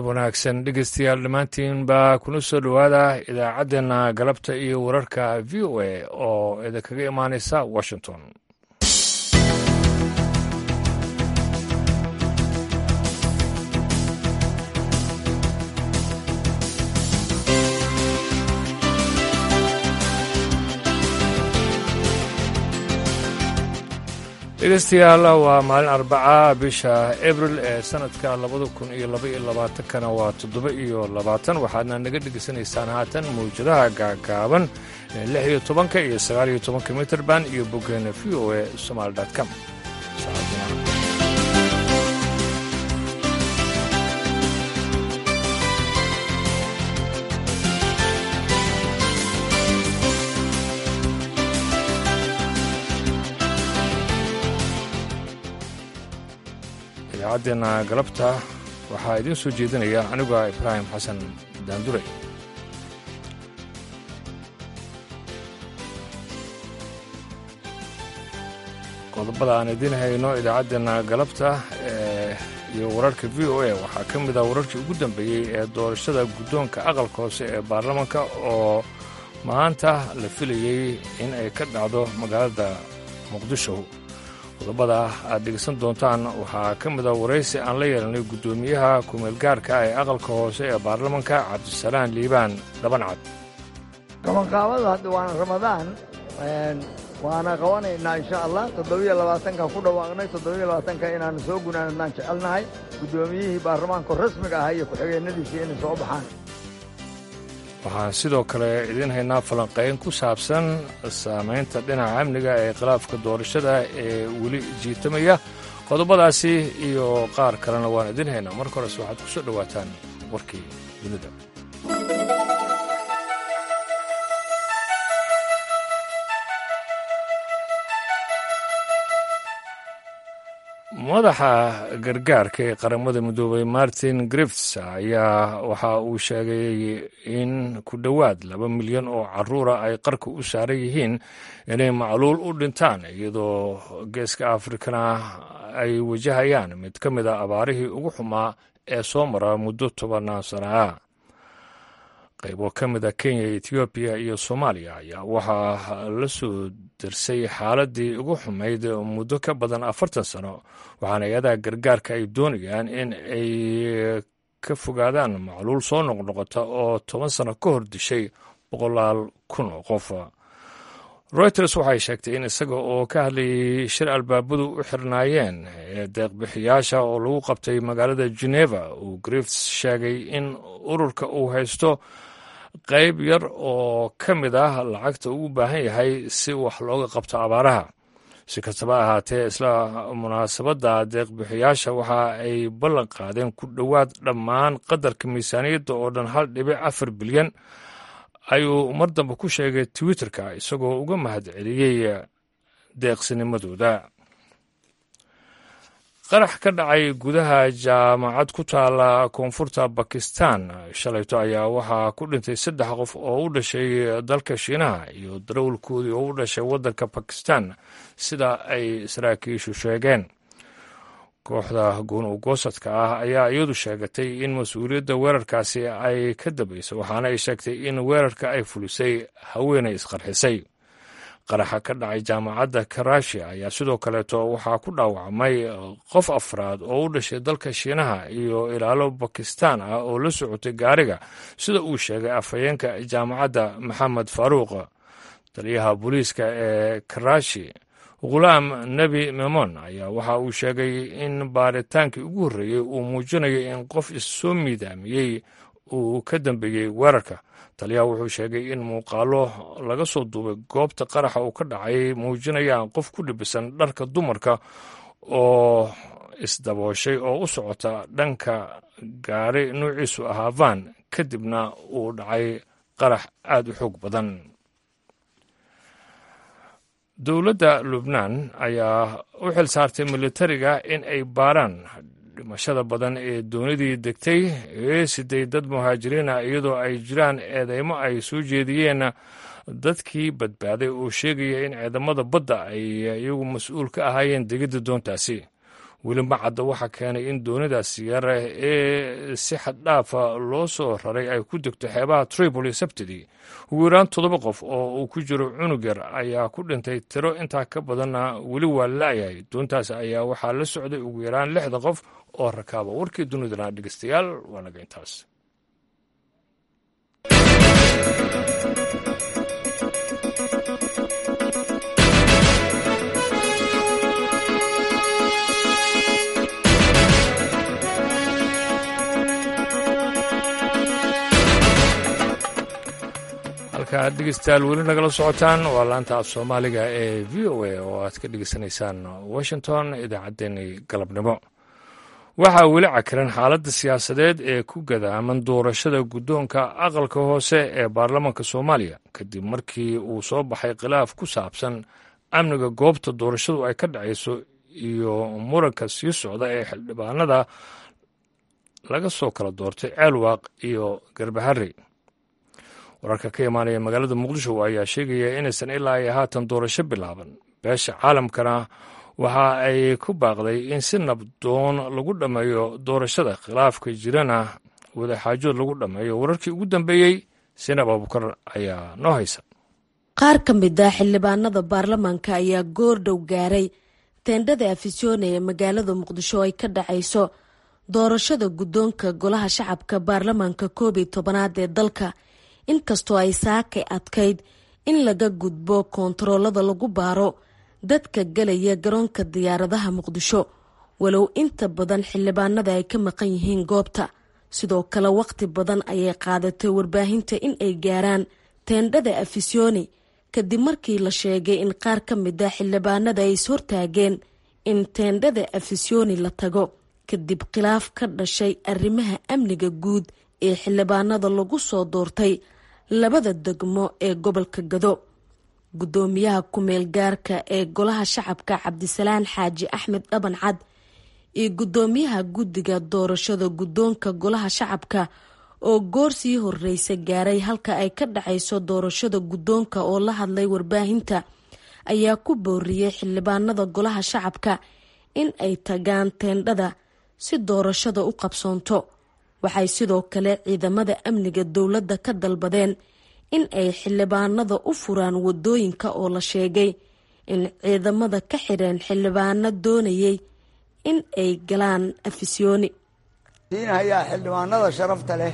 galab wanaagsan dhegeystayaal dhammaantiin baa kuna soo dhowaada idaacaddeenna galabta iyo wararka v o a oo idinkaga imaanaysa washington dhegeystayaal waa maalin arbaca bisha abril ee sanadka labada kun iyo laba iyo labaatankana waa toddoba iyo labaatan waxaadna naga dhegeysanaysaan haatan mawjadaha gaagaaban ee lix iyo tobanka iyo sagaal iyo tobanka mitrband iyo boggeena v o a somaali com idaacaddeena galabta waxaa idiin soo jeedinaya aniga ibraahim xasan daandure qodobada aan idiin hayno idaacaddeena galabta iyo wararka v o a waxaa ka mid ah wararkii ugu dambeeyey ee doorashada guddoonka aqalka hoose ee baarlamaanka oo maanta la filayey in ay ka dhacdo magaalada muqdisho qodobada aad dhegeysan doontaan waxaa ka mid a waraysi aan la yeelanay guddoomiyaha kumeelgaarka ee aqalka hoose ee baarlamanka cabdisalaan liibaan dhabancad qabanqaabada hadda waana ramadaan waana qabanaynaa insha allah toddobiyo labaatanka ku dhawaaqnay toddobiyo labaatanka inaannu soo gunaanadnaan jecelnahay guddoomiyihii baarlamaanku rasmiga ahaa iyo ku-xigeenadiisii inay soo baxaan waxaan sidoo kale idiin haynaa falanqayn ku saabsan saamaynta dhinaca amniga ee khilaafka doorashada ee weli jiitamaya qodobadaasi iyo qaar kalena waan idiin haynaa marka hores waxaad ku soo dhowaataan warkii dunida madaxa gargaarka ee qaramada midoobay martin grifts ayaa waxa uu sheegay in ku dhowaad laba milyan oo caruura ay qarka u saaran yihiin inay macluul u dhintaan iyadoo geeska afrikana ay wajahayaan mid ka mid a abaarihii ugu xumaa ee soo mara muddo tobanaan sana ah qaybo ka mid a kenya etoobiya iyo soomaaliya ayaa waxaa la soo darsay xaaladii ugu xumayd muddo ka badan afartan sano waxaana hay-adaha gargaarka ay doonayaan in ay ka fogaadaan macluul soo noqnoqota oo toban sano ka hor dishay boqolaal kun oo qof reuters waxay sheegtay in isaga oo ka hadlayay shir albaabadu u xirnaayeen ee deeqbixiyaasha oo lagu qabtay magaalada geneva uu grifts sheegay in ururka uu haysto qayb yar oo ka mid ah lacagta uu u baahan yahay si wax looga qabto abaaraha si kastaba ahaatee isla munaasabadda deeqbixiyaasha waxa ay ballan qaadeen ku dhowaad dhammaan qadarka miisaaniyadda oo dhan hal dhibic afar bilyan ayuu mar dambe ku sheegay twitterka isagoo uga mahad celiyey deeqsinimadooda qarax ka dhacay gudaha jaamacad ku taala koonfurta bakistan shalayto ayaa waxaa ku dhintay saddex qof oo u dhashay dalka shiinaha iyo darawalkoodii oo u dhashay waddanka bakistan sida ay saraakiishu sheegeen kooxda goon ugoosadka ah ayaa iyadu sheegatay in mas-uuliyadda weerarkaasi ay ka dambaysay waxaana ay sheegtay in weerarka ay fulisay haweenay isqarxisay qaraxa ka dhacay jaamacadda karashi ayaa sidoo kaleeto waxaa ku dhaawacmay qof afraad oo u dhashay dalka shiinaha iyo ilaalo bakistan ah oo la socotay gaariga sida uu sheegay afhayeenka jaamacadda maxamed faaruuq taliyaha booliiska ee karashi khulaam nebi memon ayaa waxa uu sheegay in baaritaankii ugu horreeyey uu muujinayo in qof issoo miidaamiyey uu ka dambeeyey weerarka taliyaha wuxuu sheegay in muuqaalo laga soo duubay goobta qaraxa uu ka dhacay muujinayaan qof ku dhibisan dharka dumarka oo isdabooshay oo u socota dhanka gaari nuuciisu ahaa van kadibna uu dhacay qarax aad u xoog badan dowladda lubnaan ayaa u xil saartay militariga in ay baaraan dhimashada badan ee doonidii degtay ee siday dad muhaajiriina iyadoo ay jiraan eedeymo ay soo jeediyeen dadkii badbaaday oo sheegaya in ciidamada badda ay iyagu mas-uul ka ahaayeen degidda doontaasi weli ma cadda waxaa keenay in doonidaas yare ee si xaddhaafa loo soo raray ay ku degto xeebaha tripoli sabtidii ugu yaraan toddoba qof oo uu ku jiro cunug yar ayaa ku dhintay tiro intaa ka badanna weli waa la'yahay doontaas ayaa waxaa la socday ugu yaraan lixda qof oo rakaaba warkii dunidana dhegeystayaal waa naga intaas halka aad dhegeystayaal weli nagala socotaan waa laanta af soomaaliga ee v o a oo aad ka dhegeysanaysaan washington idaacaddeenii galabnimo waxaa weli cakiran xaaladda siyaasadeed ee ku gadaaman doorashada guddoonka aqalka hoose ee baarlamaanka soomaaliya kadib markii uu soo baxay khilaaf ku saabsan amniga goobta doorashadu ay ka dhacayso iyo muranka sii socda ee xildhibaanada laga soo kala doortay ceelwaaq iyo garbaharey wararka ka imaanaya magaalada muqdisho ayaa sheegaya inaysan ilaa iyo haatan doorasho bilaaban beesha caalamkana waxa ay ku baaqday in si nabdoon lagu dhammeeyo doorashada khilaafka jirana wadaxaajood lagu dhammeeyo wararkii ugu dambeeyey sinab abukar ayaa noo haysa qaar ka mid ah xildhibaanada baarlamaanka ayaa goordhow gaaray teendhada afisyoone ee magaalada muqdisho ay ka dhacayso doorashada guddoonka golaha shacabka baarlamaanka koob iyo tobanaad ee dalka inkastoo ay saakay adkayd in laga gudbo koontaroolada lagu baaro dadka galaya garoonka diyaaradaha muqdisho walow inta badan xildhibaanada ay ka maqan yihiin goobta sidoo kale waqti badan ayay qaadatay warbaahinta in ay gaaraan teendhada afisyooni kadib markii la sheegay in qaar ka mid a xildhibaanada ay is hortaageen in teendhada afisyooni la tago kadib khilaaf ka dhashay arrimaha amniga guud ee xildhibaanada lagu soo doortay labada degmo ee gobolka gado guddoomiyaha ku-meel gaarka ee golaha shacabka cabdisalaan xaaji axmed dhaban cad iyo guddoomiyaha guddiga doorashada guddoonka golaha shacabka oo goor sii horreysa gaaray halka ay ka dhacayso doorashada guddoonka oo la hadlay warbaahinta ayaa ku booriyey xildhibaanada golaha shacabka in ay tagaan teendhada si doorashada u qabsoonto waxay sidoo kale ciidamada amniga dowladda ka dalbadeen in ay xildhibaanada u furaan wadooyinka oo la sheegay in ciidamada ka xidheen xildhibaano doonayay in ay galaan afisyooni siinhayaa xildhibaanada sharafta leh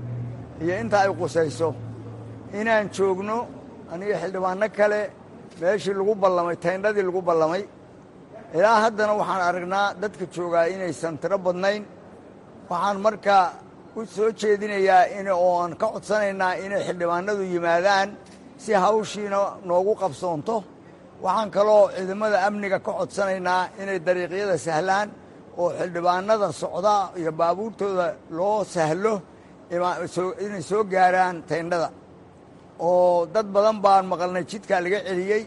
iyo inta ay qusayso inaan joogno aniga xildhibaano kale meeshii lagu ballamay tayndhadii lagu ballamay ilaa haddana waxaan aragnaa dadka joogaa inaysan tiro badnayn waxaan markaa u soo jeedinayaa in oo aan ka codsanaynaa inay xildhibaanadu yimaadaan si hawshiina noogu qabsoonto waxaan kaloo ciidamada amniga ka codsanaynaa inay dariiqyada sahlaan oo xildhibaanada socda iyo baabuurtooda loo sahlo inay soo gaaraan tayndhada oo dad badan baan maqalnay jidkaa laga celiyey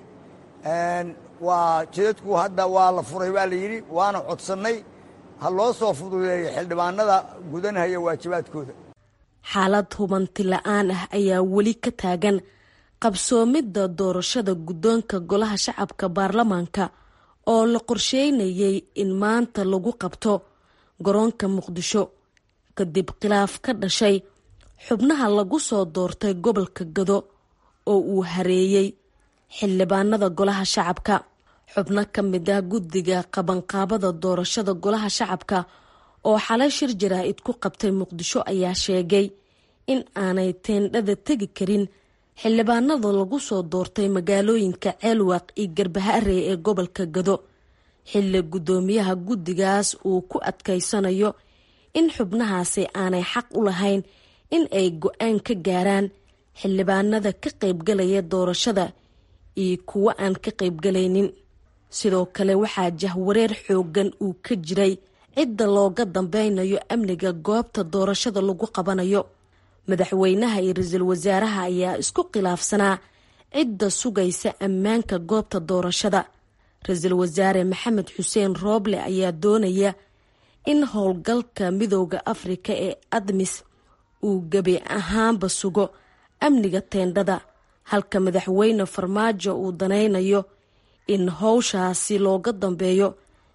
waa jidadku hadda waa la furay baa la yidhi waana codsannay ha loo soo fududeeyo xildhibaanada gudanhaya waajibaadkooda xaalad hubanti la-aan ah ayaa weli ka taagan qabsoomidda doorashada guddoonka golaha shacabka baarlamaanka oo la qorsheynayay in maanta lagu qabto garoonka muqdisho kadib khilaaf ka dhashay xubnaha lagu soo doortay gobolka gado oo uu hareeyey xildhibaanada golaha shacabka xubno ka mid ah guddiga qabanqaabada doorashada golaha shacabka oo xalay shir jaraa-id ku qabtay muqdisho ayaa sheegay in aanay teendhada tegi karin xildhibaanada lagu soo doortay magaalooyinka ceelwaaq iyo garbaharey ee gobolka gado xilli guddoomiyaha guddigaas uu ku adkaysanayo in xubnahaasi aanay xaq u lahayn in ay go-aan ka gaaraan xildhibaanada ka qaybgalaya doorashada iyo kuwo aan ka qaybgalaynin sidoo kale waxaa jahwareer xooggan uu ka jiray cidda looga dambeynayo amniga goobta doorashada lagu qabanayo madaxweynaha iyo ra-iisul wasaaraha ayaa isku khilaafsanaa cidda sugaysa ammaanka goobta doorashada ra-iisul wasaare maxamed xuseen rooble ayaa doonaya in howlgalka midooda afrika ee admis uu gebi ahaanba sugo amniga teendhada halka madaxweyne farmaajo uu danaynayo in howshaasi looga dambeeyo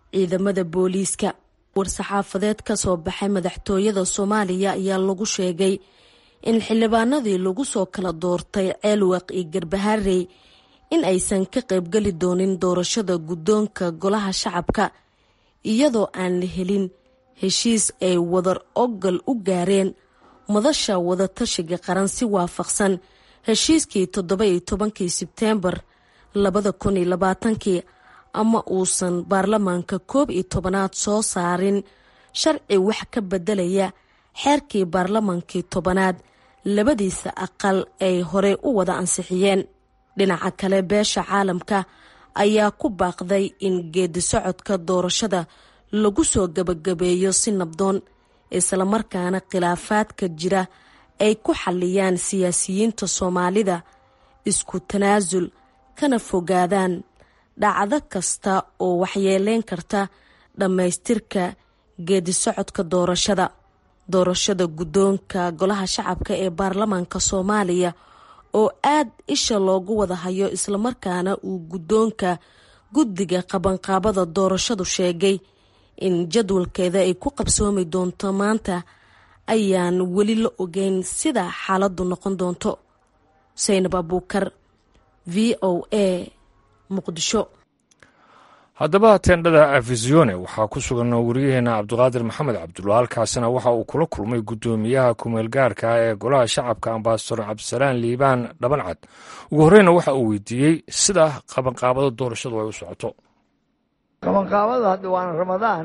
ciidamada booliiska war-saxaafadeed ka soo baxay madaxtooyada soomaaliya ayaa lagu sheegay in xildhibaanadii lagu soo kala doortay ceelwaq iyo garbaharey in aysan ka qaybgeli doonin doorashada guddoonka golaha shacabka iyadoo aan la helin heshiis ay wadar ogal u gaareen madasha wadatashiga qaran si waafaqsan heshiiskii toddoba iyo tobankii sebteembar labada kun iyo labaatankii ama uusan baarlamaanka koob iyo tobanaad soo saarin sharci wax ka bedelaya xeerkii baarlamaankii tobanaad labadiisa aqal ay horey u wada ansixiyeen dhinaca kale beesha caalamka ayaa ku baaqday in geedi socodka doorashada lagu soo gabagabeeyo si nabdoon islamarkaana khilaafaadka jira ay ku xalliyaan siyaasiyiinta soomaalida isku tanaasul kana fogaadaan dhacdo kasta oo waxyeeleyn karta dhammaystirka geedi socodka doorashada doorashada guddoonka golaha shacabka ee baarlamaanka soomaaliya oo aad isha loogu wada hayo islamarkaana uu guddoonka guddiga qabanqaabada doorashadu sheegay in jadwalkeeda ay ku qabsoomi doonto maanta ayaan weli la ogeyn sida xaaladdu noqon doonto saynab abuukar v o a muqdisho haddaba tendhada afisione waxaa ku sugan wariyaheena cabdiqaadir maxamed cabdulla halkaasina waxa uu kula kulmay guddoomiyaha kumeelgaarka ee golaha shacabka ambasador cabdisalaan liibaan dhabancad ugu horreyna waxa uu weydiiyey sida qabanqaabada doorashadu ay u socoto qabanqaabada hadda waana ramadaan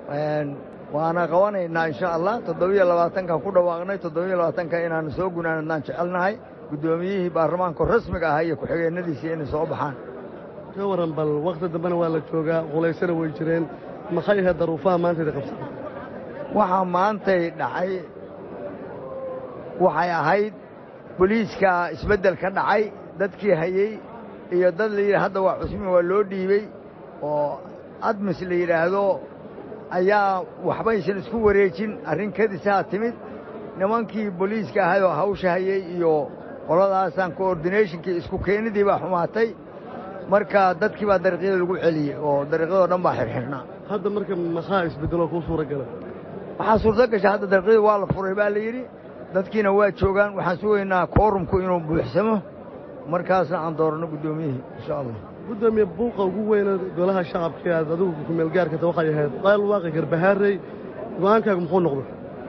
waana qabanaynaa insha allah toddobiyo labaatanka ku dhawaaqnay toddobiyo labaatanka inaanu soo gunaanadnaan jecelnahay guddoomiyihii baarlamaanka rasmiga ahaa iyo ku-xigeenadiisii inay soo baxaan ka waran bal wakhti dambena waa la joogaa qulaysana way jireen maxay ahayd daruufaha maantayda qabsatay waxaa maantay dhacay waxay ahayd boliiska isbeddel ka dhacay dadkii hayey iyo dad la yidhi hadda waa cusmi waa loo dhiibey oo admis la yidhaahdo ayaa waxbaysan isku wareejin arrin kadisaa timid nimankii boliiska ahayoo hawsha hayey iyo qoladaasaan koordinationkii isku keenidii baa xumaatay marka dadkii baa dariiqyada lagu celiyey oo dariiqyadoo dhan baa xirxirnaa hadda marka maxaa isbeddeloo kuu suura gala waxaa suurto gasha hadda dariiqyada waa la furay baa la yidhi dadkiina waa joogaan waxaan sugaynaa koorumku inuu buuxsamo markaasna aan dooranno guddoomiyihii insha allah guddoomiye buuqa ugu weyna golaha shacabka aad adigu kumeelgaarkata waxay ahayd qayl waaqi garbahaarey go'aankaagu muxuu noqday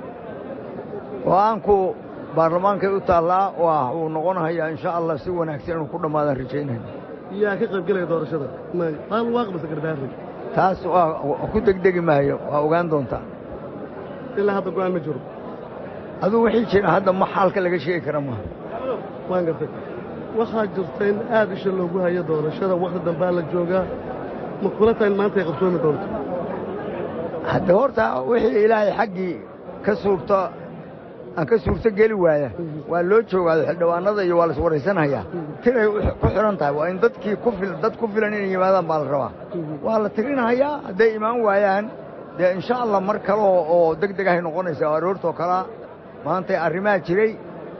go'aanku baarlamaankay u taallaa waa uu noqonahayaa insha allah si wanaagsan inuu ku dhammaadaan rajaynayna yaa ka qaybgelaya doorashada qayl waaqi base garbahaarey taas waa ku degdegi maayo waa ogaan doontaa ilaa hadda go'aan ma jiro aduu wixii jira hadda ma xaalka laga sheegi kara maaha waan gartay waxaa jirta in aad isha loogu hayo doorashada wakhti dambaa la joogaa ma kula tahay in maanta ay qabsoomi doonto hadda horta wixii ilaahay xaggii ka suurto aan ka suurto geli waaya waa loo joogaado xildhibaanada iyo waa la iswaraysanhayaa tiray ku xidhan tahay waa in dadkii ku fil dad ku filan inay yimaadaan baa la rabaa waa la tirinhayaa hadday imaan waayaan dee insha allah mar kale oo deg deg ahay noqonaysaa oo aroortoo kalea maantay arrimaa jiray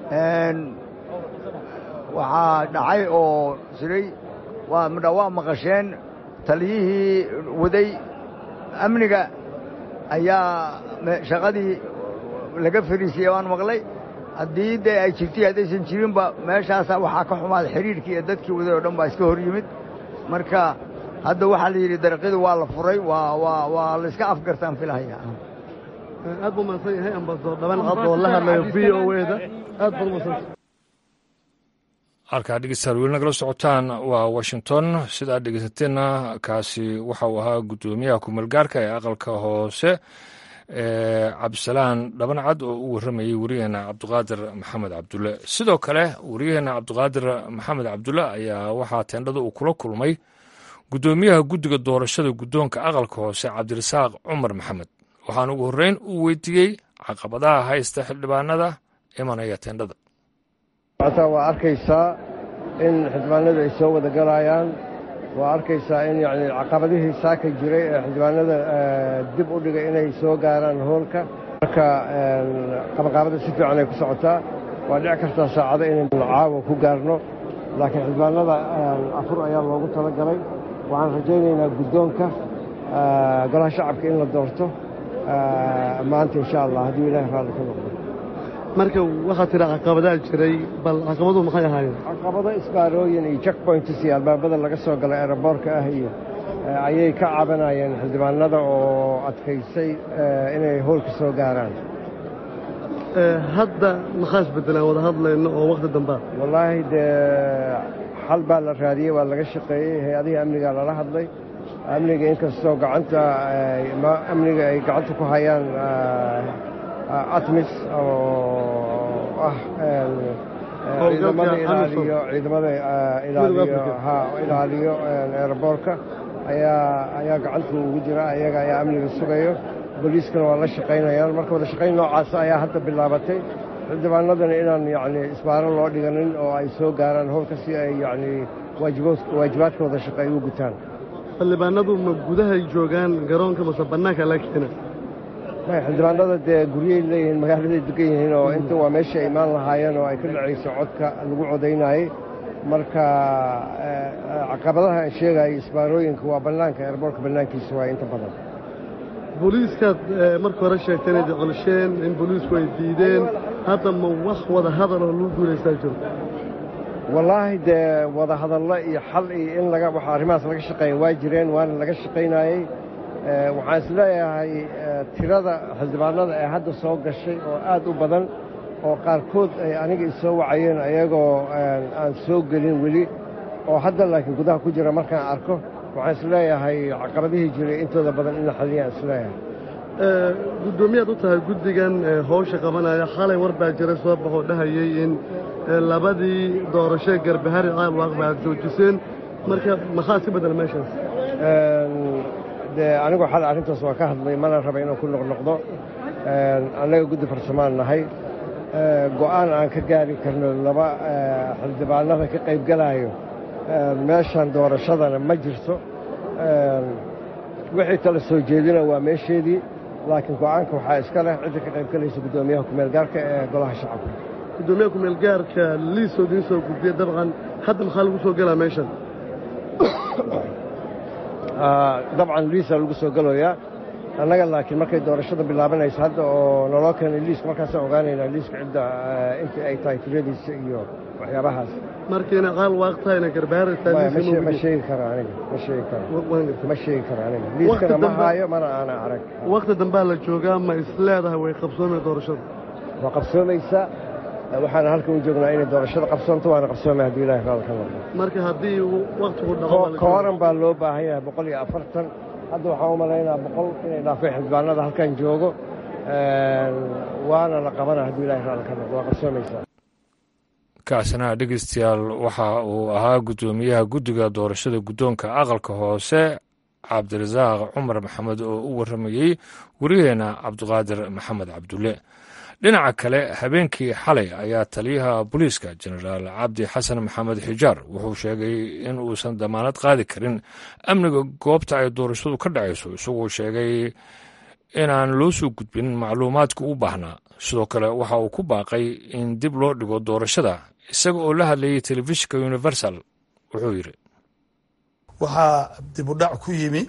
waxaa dhacay oo jiray waa midha waa maqasheen taliyihii waday amniga ayaa shaqadii laga fariisiyey waan maqlay haddii dee ay jirtay haddaysan jirinba meeshaasaa waxaa ka xumaaday xidhiidhkii iyo dadkii waday oo dhan baa iska hor yimid marka hadda waxaa la yidhi dariiqyadu waa la furay waa waa waa la iska afgartaan filahaya aad buu mahadsan yahay ambasador dhaban cad oo la hadlayo v o eda aad baad umahadsanta halkaa dhegeystayaal weli nagala socotaan waa washington sida aad dhegeysateena kaasi waxa uu ahaa guddoomiyaha kumeelgaarka ee aqalka hoose ee cabdisalaan dhabancad oo u warramayey wariyaheena cabdiqaadir maxamed cabdulle sidoo kale wariyaheena cabdiqaadir maxamed cabdulle ayaa waxaa teendhada uu kula kulmay guddoomiyaha guddiga doorashada guddoonka aqalka hoose cabdirasaaq cumar maxamed waxaan ugu horreyn uu weydiiyey caqabadaha haysta xildhibaanada imanaya teendhada waa arkaysaa in xildhibaanadu ay soo wada galayaan waa arkaysaa in yani caqabadihii saaka jiray ee xildhibaanada dib u dhigay inay soo gaaraan hoolka marka qabanqaabada si fiican ay ku socotaa waa dhici kartaa saacado inaynu caawa ku gaarno laakiin xildhibaanada afur ayaa loogu tala galay waxaan rajaynaynaa guddoonka golaha shacabka in la doorto maanta insha allah hadduu ilaahay raalli ka noqdo marka waxaad tidhi caqabadaa jiray bal caqabaduhu maxay ahaayeen caqabado isbaarooyin iyo jack points iyo albaabada laga soo galay eeraboorka ah iyo ayay ka cabanayeen xildhibaanada oo adkaysay inay howlka soo gaaraan hadda maxaa isbedelaan wada hadlayno oo wakhti dambaa wallaahi dee xal baa la raadiyey waa laga shaqeeyey hay-adihii amnigaa lala hadlay amniga inkastoo gacanta amniga ay gacanta ku hayaan atmis oo ah ciidamada ilaaliyo ciidamada ilaaliyo ha ilaaliyo eeraboorka ayaa ayaa gacanta ugu jira ayaga ayaa amniga sugayo booliiskana waa la shaqaynayaan marka wada shaqayn noocaasa ayaa hadda bilaabatay xildhibaanadana inaan yacni isbaaro loo dhiganin oo ay soo gaaraan howlka si ay yacni waajibaadkooda shaqo ay u gutaan xildhibaanadu ma gudahay joogaan garoonka mase bannaanka la keena xildhibaanada dee guryay leeyihiin magaaladay degan yihiin oo inta waa meesha ay imaan lahaayeen oo ay ka dhacayso codka lagu codaynayey marka caqabadaha aan sheegayo isbaarooyinka waa bannaanka eerboorka bannaankiisa waa inta badan booliiskaad marka hore sheegteen inay colsheen in booliisku ay diideen hadda ma wax wada hadal oo lagu guulaystaa jiro wallaahi dee wada hadallo iyo xal iyo in laga waxa arrimahaas laga shaqeeya waa jireen waana laga shaqaynayey waxaan is leeyahay tirada xildhibaanada ee hadda soo gashay oo aad u badan oo qaarkood ay aniga isoo wacayeen ayagoo aan soo gelin weli oo hadda laakiin gudaha ku jira markaan arko waxaan is leeyahay caqabadihii jiray intooda badan in la xaliyaan is leeyahay guddoomiyaad u tahay guddigan howsha qabanaya xalay war baa jira soo baxoo dhahayey in labadii doorashee garbahari caalwaaqba aad joojiseen marka maxaa si bedel meeshaas dee anigu xal arrintaas waa ka hadlay mana raba inaan ku noqnoqdo annaga guddi farsamaan nahay go'aan aan ka gaari karno laba xildhibaanada ka qaybgalaayo meeshan doorashadana ma jirto wixii tala soo jeedina waa meesheedii laakiin go'aanka waxaa iska leh cidda ka qaybgalaysa guddoomiyaha kumeelgaarka ee golaha shacabka guddoomiyaha kumeelgaarka liisoo idiin soo gudbiya dabcan hadda maxaa lagu soo gelaa meeshan dabcan liisa lagu soo gelayaa annaga laakiin markay doorashada bilaabanayso hadda oo naloo keenay liiska markaasaan ogaanaynaa liiska cidda intii ay tahay tiradiisa iyo waxyaabahaas markiina caal waaq tahayna garbahari ma sheegi karo aniga ma sheegi karo ma sheegi karo aniga liiskana ma haayo mana aana arag wakhti dambaa la joogaa ma is leedahay way qabsoomay doorashada waa qabsoomaysaa waxaana halkan u joognaa inay doorashada qabsoonto waana qabsoomay haddii ilahay raal ka noqdo marka haddii wakhtigu dhaco kooran baa loo baahan yahay boqol iyo afartan hadda waxaan u malaynaa boqol inay dhaafay xildhibaanada halkan joogo waana la qabana haddii ilahay raal ka noqdo waa qabsoomaysaa kaasina dhegeystayaal waxa uu ahaa guddoomiyaha guddiga doorashada guddoonka aqalka hoose cabdirasaaq cumar maxamed oo u warramayey wariyaheena cabdiqaadir maxamed cabdulle dhinaca kale habeenkii xalay ayaa taliyaha booliiska jenaraal cabdi xasan maxamed xijaar wuxuu sheegay in uusan damaanad qaadi karin amniga goobta ay doorashadu ka dhacayso isagoo sheegay inaan loo soo gudbin macluumaadka u baahnaa sidoo kale waxa uu ku baaqay in dib loo dhigo doorashada isaga oo la hadlayay telefishinka universal wuxuu yidhi waxaa dibudhac ku yimi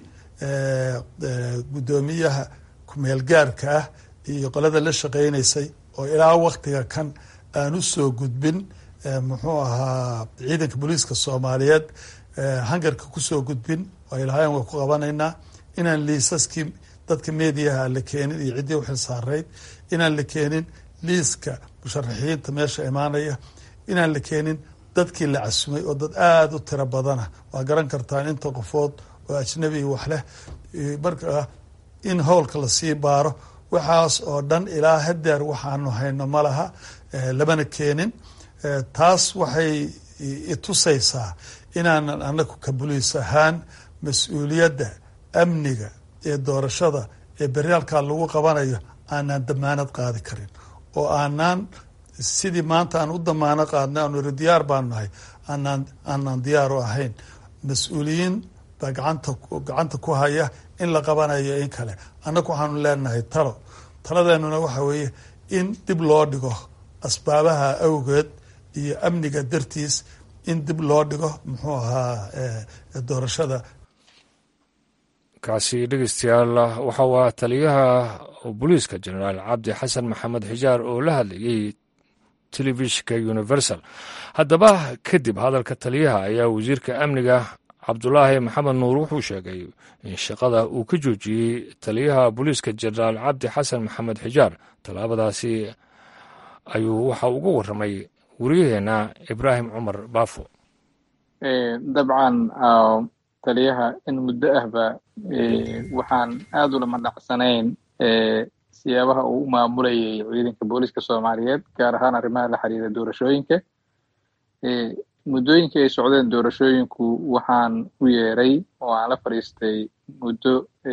guddoomiyaha kumeelgaarka ah iyo qolada la shaqaynaysay oo ilaa waktiga kan aan u soo gudbin muxuu ahaa ciidanka booliiska soomaaliyeed hangarka kusoo gudbin oo ay lahaayeen waa ku qabanaynaa inaan liisaskii dadka mediaha la keenin iyo ciddii u xilsaarayd inaan la keenin liiska musharaxiinta meesha imaanaya inaan la keenin dadkii la casumay oo dad aada u tiro badana waa garan kartaan inta qofood oo ajnabi wax leh marka in howlka lasii baaro waxaas oo dhan ilaa hadeer waxaanu hayno ma laha lamana keenin taas waxay itusaysaa inaanan anagu ka buliis ahaan mas-uuliyadda amniga ee doorashada ee beryaalkaa lagu qabanayo aanaan damaanad qaadi karin oo aanaan sidii maanta aan u damaano qaadnay aanu iri diyaar baanu nahay aanaan aanaan diyaaru ahayn mas-uuliyiin baa gacanta gacanta ku haya in la qabanayo in kale annagu waxaanu leenahay talo taladeenuna waxa weeye in dib loo dhigo asbaabaha awgeed iyo amniga dartiis in dib loo dhigo muxuu ahaa doorashada kaasi dhegeystayaal waxa waa taliyaha booliiska jenaraal cabdi xasan maxamed xijaar oo la hadlayey telefishinka universal haddaba kadib hadalka taliyaha ayaa wasiirka amniga cabdulaahi maxamed nuur wuxuu sheegay in shaqada uu ka joojiyey taliyaha booliiska jenaraal cabdi xasan maxamed xijaar tallaabadaasi ayuu waxa uga warramay wariyaheenna ibraahim cumar baafo dabcan taliyaha in muddo ahba waxaan aad ulama dhacsanayn siyaabaha uu u maamulayay ciidanka booliiska soomaaliyeed gaar ahaan arrimaha la xiriira doorashooyinka muddooyinkii ay socdeen doorashooyinku waxaan u yeeray oo aan la fadhiistay muddo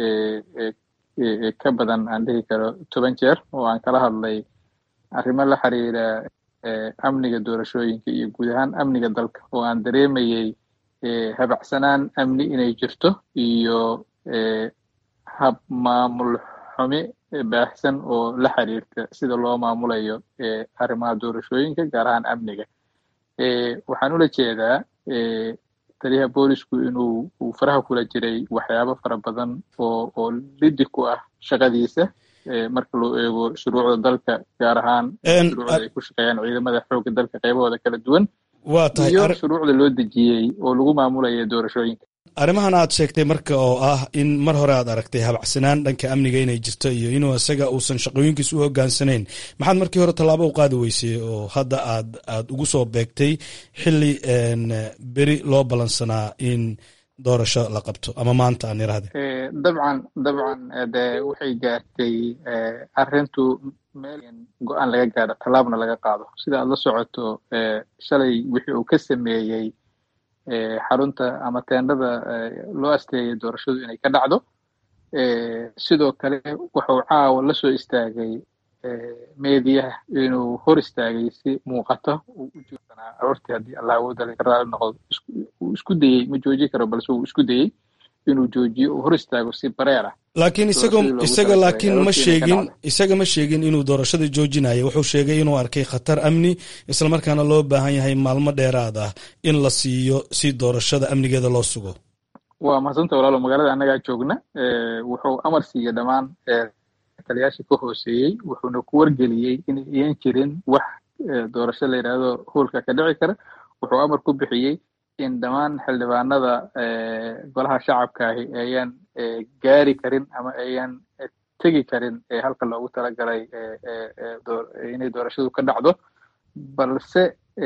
ka badan aan dhihi karo toban jeer oo aan kala hadlay arrimo la xiriira amniga doorashooyinka iyo guud ahaan amniga dalka oo aan dareemayey habacsanaan amni inay jirto iyo hab maamul xumi baahsan oo la xiriirta sida loo maamulayo arrimaha doorashooyinka gaar ahaan amniga waxaan ula jeedaa taliyaha boolisku inuu uu faraha kula jiray waxyaabo fara badan oo oo lidi ku ah shaqadiisa marka loo eego shuruucda dalka gaar ahaan shuruucda ay ku shaqeeyaan ciidamada xoogga dalka qaybahooda kala duwan iyo shuruucda loo dejiyey oo lagu maamulaya doorashooyinka arrimahan aad sheegtay marka oo ah in mar hore aad aragtay habacsanaan dhanka amniga inay jirto iyo inuu isaga uusan shaqooyinkiis u hogaansanayn maxaad markii hore tallaabo u qaadi weysay oo hadda aad aad ugu soo beegtay xili beri loo ballansanaa in doorasho la qabto ama maanta aan irahde dabcan dabcan de waxay gaartay arrintu meel go-aan laga gaadho tallaabna laga qaado sida aad la socoto shalay wixii uu ka sameeyey xarunta ama teendhada loo asteeyay doorashadu inay ka dhacdo sidoo kale wuxuu caawa la soo istaagay meediyaha inuu hor istaagay si muuqata uu u joogsanaa aroortii haddii allah awooda laga raali noqdo uu isku dayey ma jooji karo balse uu isku dayey inuu joojiyo uu hor istaago si bareer ah laakiin isagoo isaga laakiin ma sheegin isaga ma sheegin inuu doorashada joojinayo wuxuu sheegay inuu arkay khatar amni islamarkaana loo baahan yahay maalmo dheeraad ah in la siiyo si doorashada amnigeeda loo sugo waa mahadsanta walaalo magaalada annagaa joogna wuxuu amar siiyey dhammaan taliyaashii ka hooseeyey wuxuuna ku wargeliyey inay iyan jirin wax doorasho la yidhaahdo hoolka ka dhici kara wuxuu amar ku bixiyey in dhammaan xildhibaanada golaha shacabka ahi ayaan gaari karin ama ayaan tegi karin halka loogu talagalay inay doorashadu ka dhacdo balse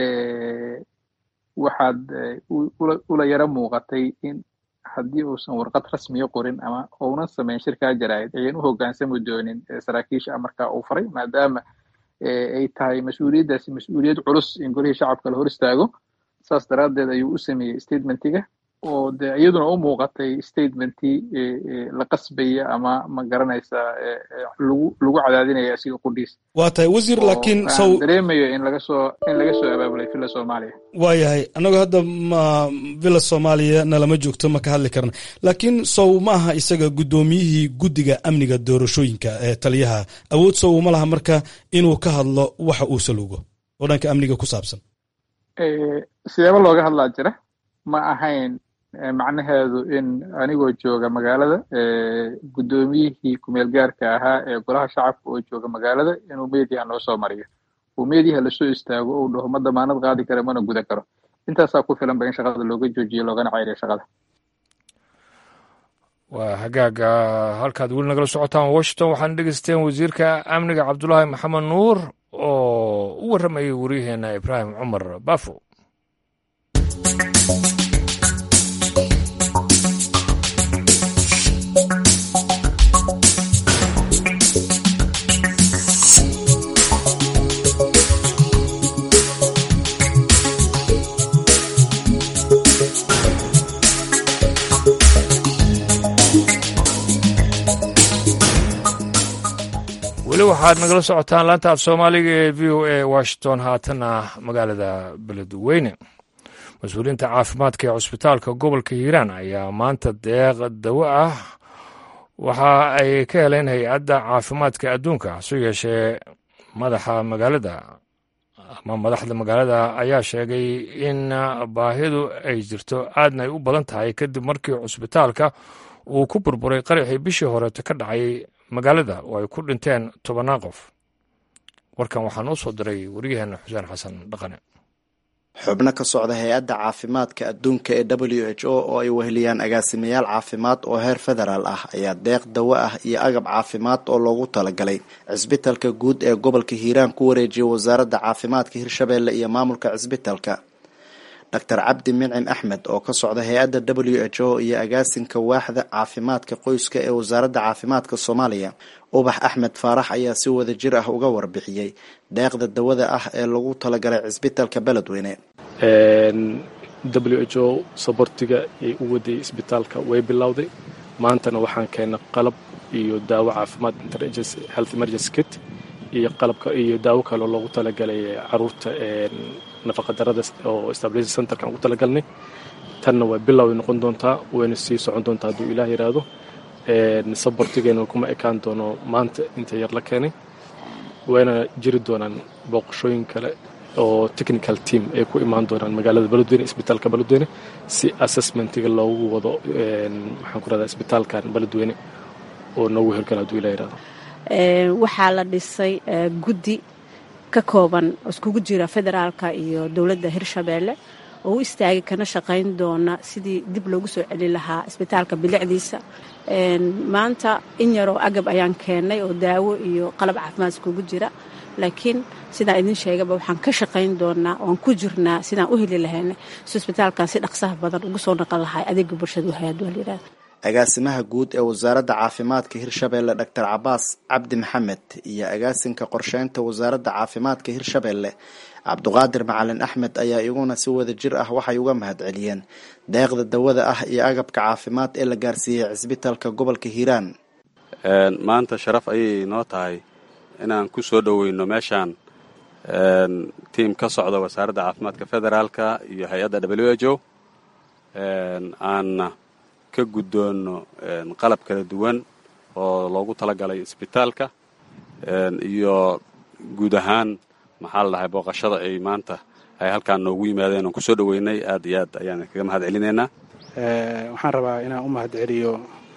waxaad ula yaro muuqatay in haddii uusan warqad rasmiya qorin ama uunan samayn shirkaa jaraa'id ayan u hoggaansami doonin saraakiisha amarkaa uu faray maadaama ay tahay mas-uuliyaddaasi mas-uuliyad culus in golihii shacabka la hor istaago saas daraaddeed ayuu u sameeyey statementiga oo de iyaduna u muuqatay statementii la qasbaya ama ma garanaysa lagu lagu cadaadinaya asiga qudhiis waa tahay wasiir laakiin sow dareemayo in laga soo in laga soo abaabulay villa soomaaliya waa yahay annagu hadda ma villa soomaaliya nalama joogto ma ka hadli karna laakiin sow ma aha isaga guddoomiyihii guddiga amniga doorashooyinka ee taliyaha awood sow ma laha marka inuu ka hadlo waxa uu salugo oo dhanka amniga ku saabsan sideeba looga hadlaa jira ma ahayn macnaheedu in anigoo jooga magaalada guddoomiyihii kumeel gaarka ahaa ee golaha shacabka oo jooga magaalada inuu mediaha noo soo mariyo uu mediaha lasoo istaago uu dhaho ma damaanad qaadi kara mana guda karo intaasaa ku filan ba in shaqada looga joojiyo loogana ceyriyo shaqada waa hagaaga halkaad weli nagala socotaan washington waxaana dhegeysteen wasiirka amniga cabdulaahi maxamed nuur oo u warramayay waryaheena ibraahim cumar bafo weli waxaad nagala socotaan laanta af soomaaliga ee v o a washington haatana magaalada beledweyne mas-uuliyiinta caafimaadka ee cusbitaalka gobolka hiiraan ayaa maanta deeq dawo ah waxa ay ka heleen hay-adda caafimaadka adduunka hase yeeshee madaxa magaalada ama madaxda magaalada ayaa sheegay in baahidu ay jirto aadna ay u badan tahay kadib markii cusbitaalka uu ku burburay qaraxii bishii horeeta ka dhacay magaalada oo ay ku dhinteen tobannaan qof warkan waxaa noo soo diray wariyaheenna xuseen xasan dhaqane xubno ka socda hay-adda caafimaadka adduunka ee w h o oo ay weheliyaan agaasimayaal caafimaad oo heer federaal ah ayaa deeq dawo ah iyo agab caafimaad oo loogu talagalay cisbitalka guud ee gobolka hiiraan ku wareejiyay wasaaradda caafimaadka hirshabeelle iyo maamulka cisbitalka doctor cabdi mincim axmed oo ka socda hay-adda w h o iyo agaasinka waaxda caafimaadka qoyska ee wasaaradda caafimaadka soomaaliya ubax axmed faarax ayaa si wada jir ah uga warbixiyey deeqda dawada ah ee lagu talagalay cisbitalka beledweyne w h o sabortiga ay u waday isbitaalka way bilowday maantana waxaan keennay qalab iyo daawo caafimaad health emergency kit iyo qalabka iyo daawo kaleo loogu talagalay caruurta nafaqadarada oo stabilization centerkan ugu talagalnay tanna waa bilow ay noqon doontaa wayna sii socon doontaa hadduu ilaah yidhaahdo sabortigeena kuma ekaan doono maanta inta yar la keenay wayna jiri doonaan booqashooyin kale oo technical team ay ku imaan doonaan magaalada beledweyne isbitaalka beledweyne si assessmentiga loogu wado maxaan ku rahdaa isbitaalkan beledweyne oo noogu hirgala hadduu ilah yidhahdo waxaa la dhisay guddi ka kooban iskugu jira federaalka iyo dowladda hirshabeelle oo u istaagay kana shaqayn doona sidii dib loogu soo celin lahaa isbitaalka bilicdiisa maanta in yaroo agab ayaan keennay oo daawo iyo qalab caafimaad iskugu jira laakiin sidaan idin sheegaba waxaan ka shaqayn doonaa oan ku jirnaa sidaan u heli lahayna si isbitaalkan si dhaqsaha badan ugu soo naqon lahay adeega bulshada wahayaadwalyirahda agaasimaha guud ee wasaaradda caafimaadka hirshabeelle doctor cabaas cabdi maxamed iyo agaasinka qorsheynta wasaaradda caafimaadka hirshabeelle cabduqaadir macalin axmed ayaa iyaguna si wada jir ah waxay uga mahad celiyeen deeqda dawada ah iyo agabka caafimaad ee la gaarsiiyey cisbitalka gobolka hiiraan maanta sharaf ayay noo tahay inaan ku soo dhoweyno meeshaan tiim ka socda wasaaradda caafimaadka federaalka iyo hay-adda w h o aanna ka guddoonno qalab kala duwan oo loogu talagalay isbitaalka iyo guud ahaan maxaa la dhahay booqashada ay maanta ay halkaan noogu yimaadeen oon kusoo dhoweynay aad iyo aad ayaan kaga mahad celinaynaa waxaan rabaa inaan u mahad celiyo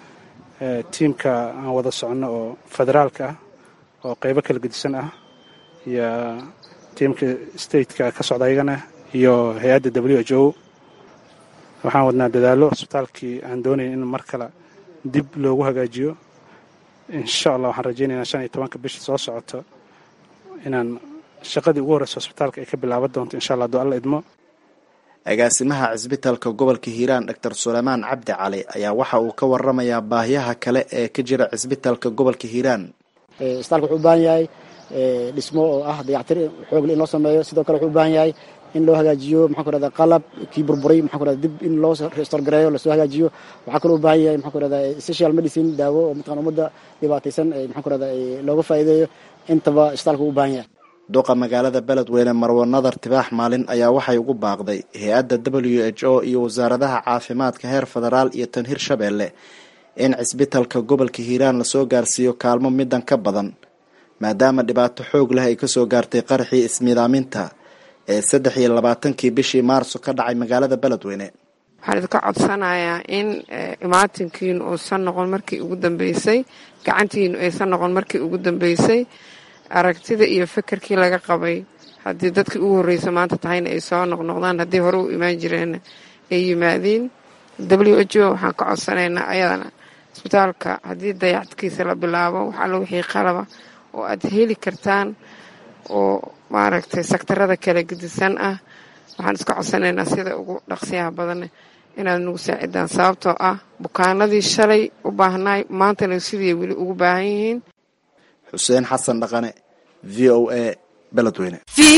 tiimka aan wada soconno oo federaalka ah oo qaybo kala gedisan ah iyo tiimka stateka ka socda ayagana iyo hay-adda w h o waxaan wadnaa dadaallo isbitaalkii aan doonayn in mar kale dib loogu hagaajiyo insha allah waxaan rajaynaynaa shan iyo tobanka bisha soo socoto inaan shaqadii ugu horreysa hosbitaalka ay ka bilaaban doonto insha allah hadduu alla idmo agaasimaha cisbitalka gobolka hiiraan doctor suleymaan cabdi cali ayaa waxa uu ka waramayaa baahiyaha kale ee ka jira cisbitalka gobolka hiiraan isbitaalka wuxuu u baahan yahay dhismo oo ah dayactir xoogle in loo sameeyo sidoo kale wuxuu u baahan yahay in loo hagaajiyo maxaan ku rahda qalab kii burburay maxaan ku rahda dib in loo restore gareeyo lasoo hagaajiyo waxaa kaloo u baahan yahay maxaan ku rahda social medicine daawo oo mataqan ummadda dhibaataysan maxaan ku rahda looga faa'iideeyo intaba isbitaalka u baahan yahay duqa magaalada beledweyne marwo nadar tibaax maalin ayaa waxay ugu baaqday hay-adda w h o iyo wasaaradaha caafimaadka heer federaal iyo tan hirshabeelle in cisbitalka gobolka hiiraan lasoo gaarsiiyo kaalmo midan ka badan maadaama dhibaato xoog leh ay kasoo gaartay qaraxii ismiidaaminta ee saddex iyo labaatankii bishii maarso ka dhacay magaalada beledweyne waxaan idinka codsanayaa in imaatinkiinu uusan noqon markii ugu dambeysay gacantiinu aysan noqon markii ugu dambeysay aragtida iyo fekerkii laga qabay haddii dadkii ugu horreysa maanta tahayna ay soo noqnoqdaan haddii hore u imaan jireenna ay yimaadiin w h o waxaan ka codsanaynaa ayadana isbitaalka haddii dayacadkiisa la bilaabo wax alla wixii qalaba oo aad heli kartaan oo maaragtay sektarada kala gedisan ah waxaan iska codsanaynaa sida ugu dhaqsiyaha badan inaad nagu saacidaan sababtoo ah bukaanadii shalay u baahnaay maantana sidii weli ugu baahan yihiin xuseen xasan dhaqane v o a beledweyne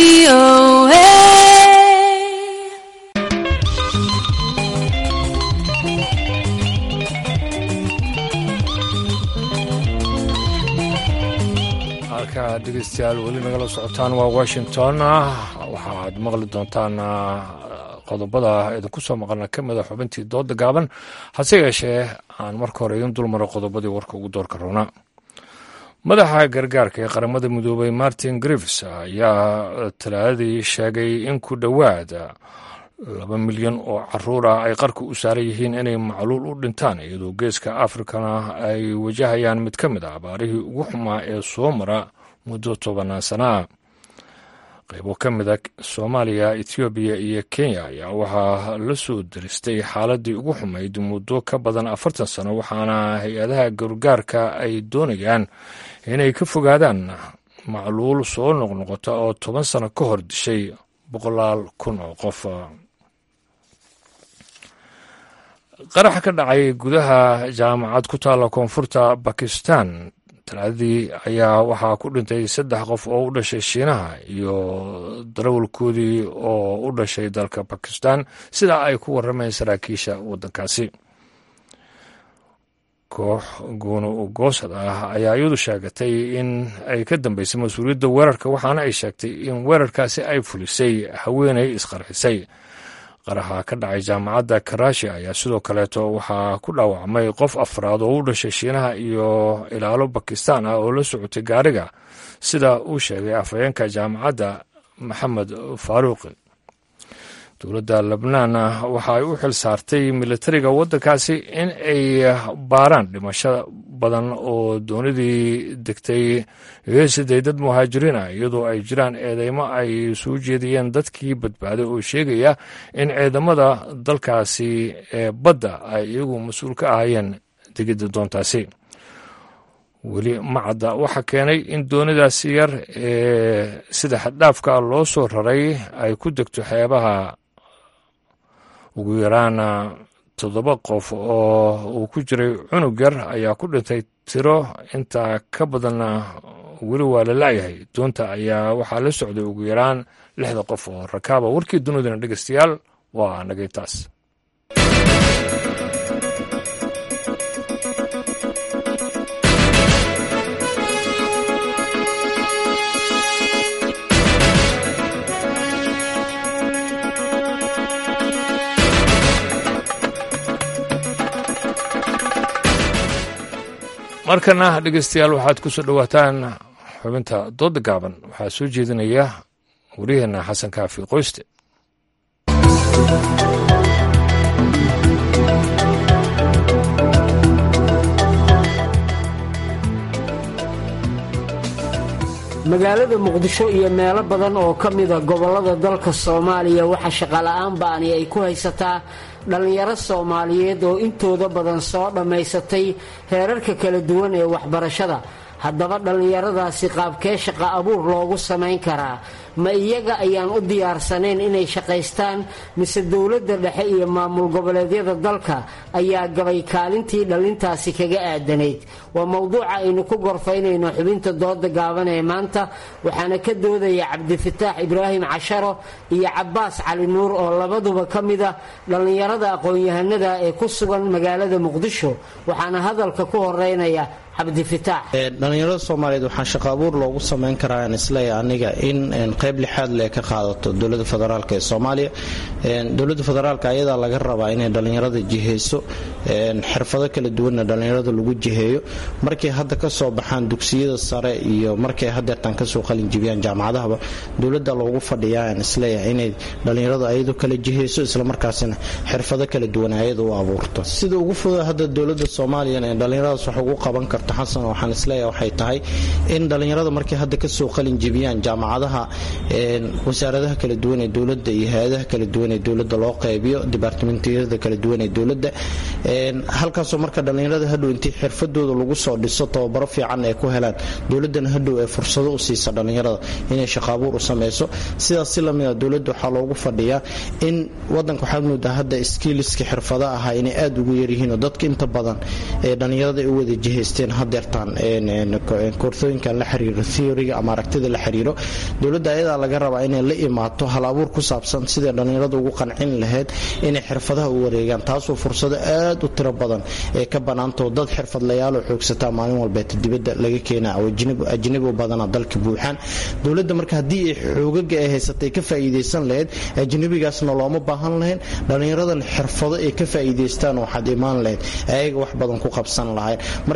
halka dhegeystayaal weli nagala socotaan waa washington waxaad maqli doontaan qodobada idinku soo maqalna ka mida xubintii dooda gaaban hase yeeshee aan marka hore idin dulmaro qodobadii warka ugu doorka roona madaxa gargaarka ee qaramada midoobay martin griffs ayaa talaadadii sheegay in ku dhowaad laba milyan oo caruur ah ay qarka u saaran yihiin inay macluul u dhintaan iyadoo geeska afrikana ay wajahayaan mid ka mid a abaarihii ugu xumaa ee soo mara muddo tobanaan sana ah qaybo ka mid a soomaaliya etoobiya iyo kenya ayaa waxaa la soo diristay xaaladii ugu xumayd muddo ka badan afartan sano waxaana hay-adaha gargaarka ay doonayaan inay ka fogaadaan macluul soo noqnoqota oo toban sano ka hor dishay boqolaal kun oo qof qarax ka dhacay gudaha jaamacad ku taalla koonfurta bakistan talaadadii ayaa waxaa ku dhintay saddex qof oo u dhashay shiinaha iyo darawalkoodii oo u dhashay dalka bakistan sida ay ku warrameen saraakiisha waddankaasi koox guuna goosad ah ayaa iyadu sheegatay in ay ka dambeysay mas-uuliyadda weerarka waxaana ay sheegtay in weerarkaasi ay fulisay haweenay isqarxisay qaraxa ka dhacay jaamacadda karaashi ayaa sidoo kaleeto waxaa ku dhaawacmay qof afraad oo u dhashay shiinaha iyo ilaalo bakistan ah oo la socotay gaariga sida uu sheegay afhayeenka jaamacadda maxamed faaruuqi dowladda lebnaan waxa ay u xil saartay militariga waddankaasi in ay baaraan dhimasho badan oo doonidii degtay siday dad muhaajiriin ah iyadoo ay jiraan eedeymo ay soo jeediyeen dadkii badbaaday oo sheegaya in ciidamada dalkaasi ee badda ay iyagu mas-uul ka ahayeen degidda doontaasi weli macadda waxaa keenay in doonidaasi yar ee sida xaddhaafka loo soo raray ay ku degto xeebaha ugu yaraan toddoba qof oo uu ku jiray cunug yar ayaa ku dhintay tiro intaa ka badanna weli waa la laayahay doonta ayaa waxaa la socday ugu yaraan lixda qof oo rakaaba warkii dunidana dhegeystayaal waa nagay taas markana dhegeystayaal waxaad ku soo dhowaataan xubinta dooda gaaban waxaa soo jeedinaya waryaheena xasan kaafi qoyste magaalada muqdisho iyo meelo badan oo ka mida gobollada dalka soomaaliya waxaa shaqola'aan ba'ani ay ku haysataa dhallinyaro soomaaliyeed oo intooda badan soo dhammaysatay heerarka kala duwan ee waxbarashada haddaba dhallinyaradaasi qaabkee shaqa abuur loogu samayn karaa ma iyaga ayaan u diyaarsanayn inay shaqaystaan mise dowladda dhexe iyo maamul goboleedyada dalka ayaa gabay kaalintii dhallintaasi kaga aadanayd waa mowduuca aynu ku gorfaynayno xubinta dooda gaaban ee maanta waxaana ka doodaya cabdifataax ibraahim casharo iyo cabaas cali nuur oo labaduba ka mida dhallinyarada aqoon-yahanada ee ku sugan magaalada muqdisho waxaana hadalka ku horeynaya dhalinyarada soomaaliyeed waxaa shaqo abuur loogu samayn karaa aan isleeya aniga in qayb lixaad le ka qaadato dowlada federaalk ee soomaaliya dowlada federaalk ayadaa laga rabaa inay dhalinyarada jiheyso xirfado kala duwanna dhalinyarada lagu jiheeyo markay hadda kasoo baxaan dugsiyada sare iyo markay hadeertaan kasoo qalinjibiyaan jaamacadahaba dowlada loogu fadhiyaa aan isleeyahay inay dhalinyarada ayadu kala jiheyso islamarkaasina xirfado kala duwan ayada u abuurto sida ugu fuda hadda dowlada soomaaliya ee dhalinyaradaas wax ugu qaban karto xasan waxaan isleeyahay waxay tahay in dhalinyarada markay hadda kasoo qalin jibiyaan jaamacadaha wasaaradaha kala duwan ee dowlada iyo hay-adaha kala duwan ee dowlada loo qaybiyo dibaartimentiyada kala duwan ee dowlada halkaasoo marka dhalinyarada hadhow intii xirfadooda lagu soo dhiso tababaro fiican ay ku helaan dowladana hadhow ee fursado u siisa dhalinyarada inay shaqaabuur u sameyso sidaas si lamida dowlada waxaa loogu fadhiyaa in wadanka waxaad moodaa hadda skiiliska xirfada ahaa inay aada ugu yaryihiinoo dadka inta badan ee dhalinyarada ay u wada jihaysteen hadeertaan koorsooyinkan la xiriiro theoryga ama aragtida la xiriiro dowladda ayadaa laga rabaa inay la imaato hal abuur ku saabsan siday dhallinyarada ugu qancin lahayd inay xirfadaha u wareegaan taasoo fursado aad u tiro badan ee ka banaantao dad xirfadlayaaloo xoogsataa maalin walbeeta dibadda laga keenaa oo ajnabi u badana dalka buuxaan dowladda marka haddii ay xoogaga ay haysatay ka faa'iidaysan lahayd ajnabigaasna looma baahan lahayn dhallinyaradan xirfado ay ka faa'iidaystaan waxaad imaan lahayd ayaga wax badan ku qabsan lahayn marka aniga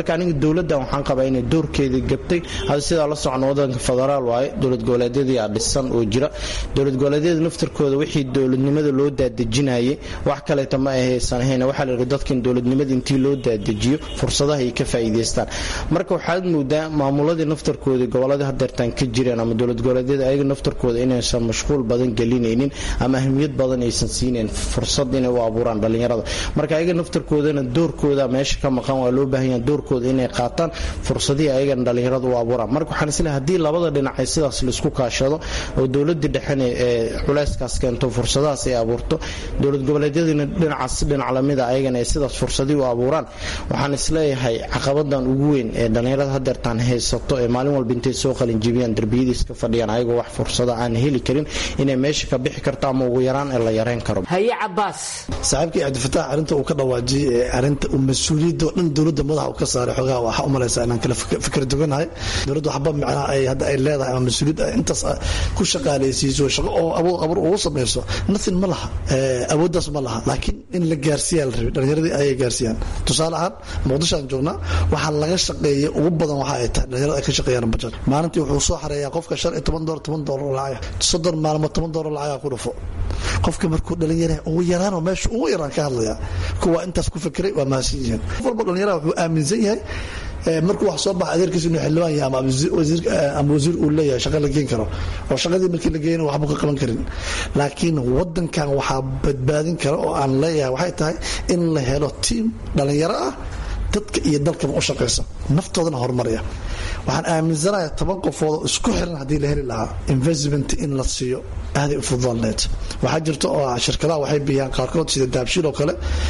dowladdan waxaan qabaa inay doorkeedii gabtay hada sidaa la socno wadanka federaal waaye dowlad goboleedyadii aa dhisan oo jira dowlad goboleedyada naftarkooda wixii dowladnimada loo daadejinayay wax kaleeta ma ahaysan ahayn waxaa la yidhi dadkan dowladnimada intii loo daadejiyo fursadaha ay ka faa'iidaystaan marka waxaad moodaa maamuladii naftarkoodii goboladii hadeertaan ka jireen ama dowlad goboleedyada ayaga naftarkooda inaysan mashquul badan gelinaynin ama ahmiyad badan aysan siinayn fursad inay u abuuraan dhallinyarada marka ayaga naftarkoodana doorkooda meesha ka maqan waa loo baahan yaha doorkooda inay qaataan fursadihii ayagana dhallinyarada u abuuraan marka waxaan isleehay haddii labada dhinac ay sidaas laisku kaashado oo dowladii dhexena ee culayskaas keento fursadahaas ay abuurto dowlad goboleedyadiina dhinacaas dhinac lamida ayagana ay sidaas fursadii u abuuraan waxaan isleeyahay caqabadan ugu weyn ee dhallinyarada hadeertaan haysato ee maalin walba intay soo qalinjibiyaan derbiyadiis ka fadhiyaan ayagoo wax fursada aan heli karin inay meesha ka bixi karto ama ugu yaraan ee la yareyn karo haye cabaas saaxiibkii cabdifataax arrinta uu ka dhawaajiyey ee arrinta uu mas-uuliyadda oo dhan dowladda madaxa uu ka saaray xoogaha waxaa u malaysaa inaan kala fikir duganahay dowladda waxba macnaha ay hadda ay leedahay ama mas-uuliyad ay intaas ku shaqaalaysiiso shaqo oo abuur abuur ugu samayso nothing ma laha awooddaas ma laha laakiin in la gaarsiiyaa la rabay dhallinyaradii ayay gaarsiiyaan tusaale ahaan muqdisho aan joognaa waxaa laga shaqeeyay ugu badan waxa ay tahay dhallinyarada ay ka shaqeeyaan bajad maalintii wuxuu soo xareeyaa qofka shan iyo toban doolar toban doolar lacag soddon maalmood toban doolar lacagaa ku dhufo qofka markuu dhalinyara ugu yaraanoo meesha ugu yaraan ka hadlaya kuwa intaas ku fikiray waa mahadsan yihiin qof walba dhalinyaraha wuxuu aaminsan yahay markuu wax soo baxa adeerkiisa inuu xildhibaan yahay ama wasiir uu leeyahay shaqa la geen karo oo shaqadii markii la geeyana waxba ka qaban karin laakiin wadankan waxaa badbaadin kara oo aan leeyahay waxay tahay in la helo tiim dhalinyaro ah dadka iyo dalkaba u shaqaysa naftoodana horumaraya waxaan aaminsanayaa toban qofoodoo isku xiran haddii la heli lahaa investment in la siiyo aaday u fududaalneed waxaa jirta oo shirkadaha waxay bixiyaan qaarkood sida daabshiil oo kale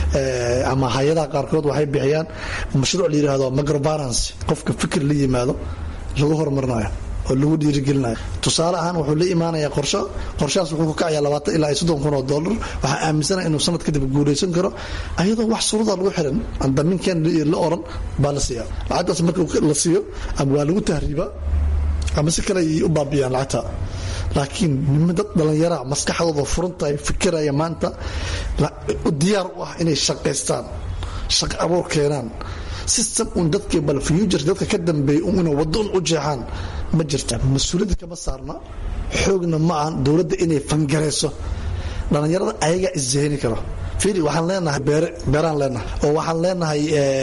ama hay-adaha qaarkood waxay bixiyaan mashruuc la yidhaahdo microbalance qofka fikir la yimaado lagu horumarinayo oo lagu dhiirigelinayo tusaale ahaan wuxuu la imaanayaa qorsho qorshahaas wuxuu ku kacayaa labaatan ilaa iyo soddon kun oo dollar waxaa aaminsanaya inuu sanad kadib guulaysan karo ayadoo wax suruda lagu xiran aan damiinkan la oran baa la siiyaa lacagtaas marka la siiyo ama waa lagu tahriibaa ama si kale ayay u baabiyaan lacagta laakiin nima dad dhallinyaraha maskaxdooda furantahay fikiraya maanta diyaar u ah inay shaqaystaan shaqo abuur keenaan system un dadkii bal future dadka ka dambeeyay un inay waddo un u jeexaan ma jirta mas-uuliyadda kama saarna xoogna ma ahan dowladda inay fangarayso dhallinyarada ayagaa isjahini karo fiili waxaan leenahay beere beeraan leenahay oo waxaan leenahay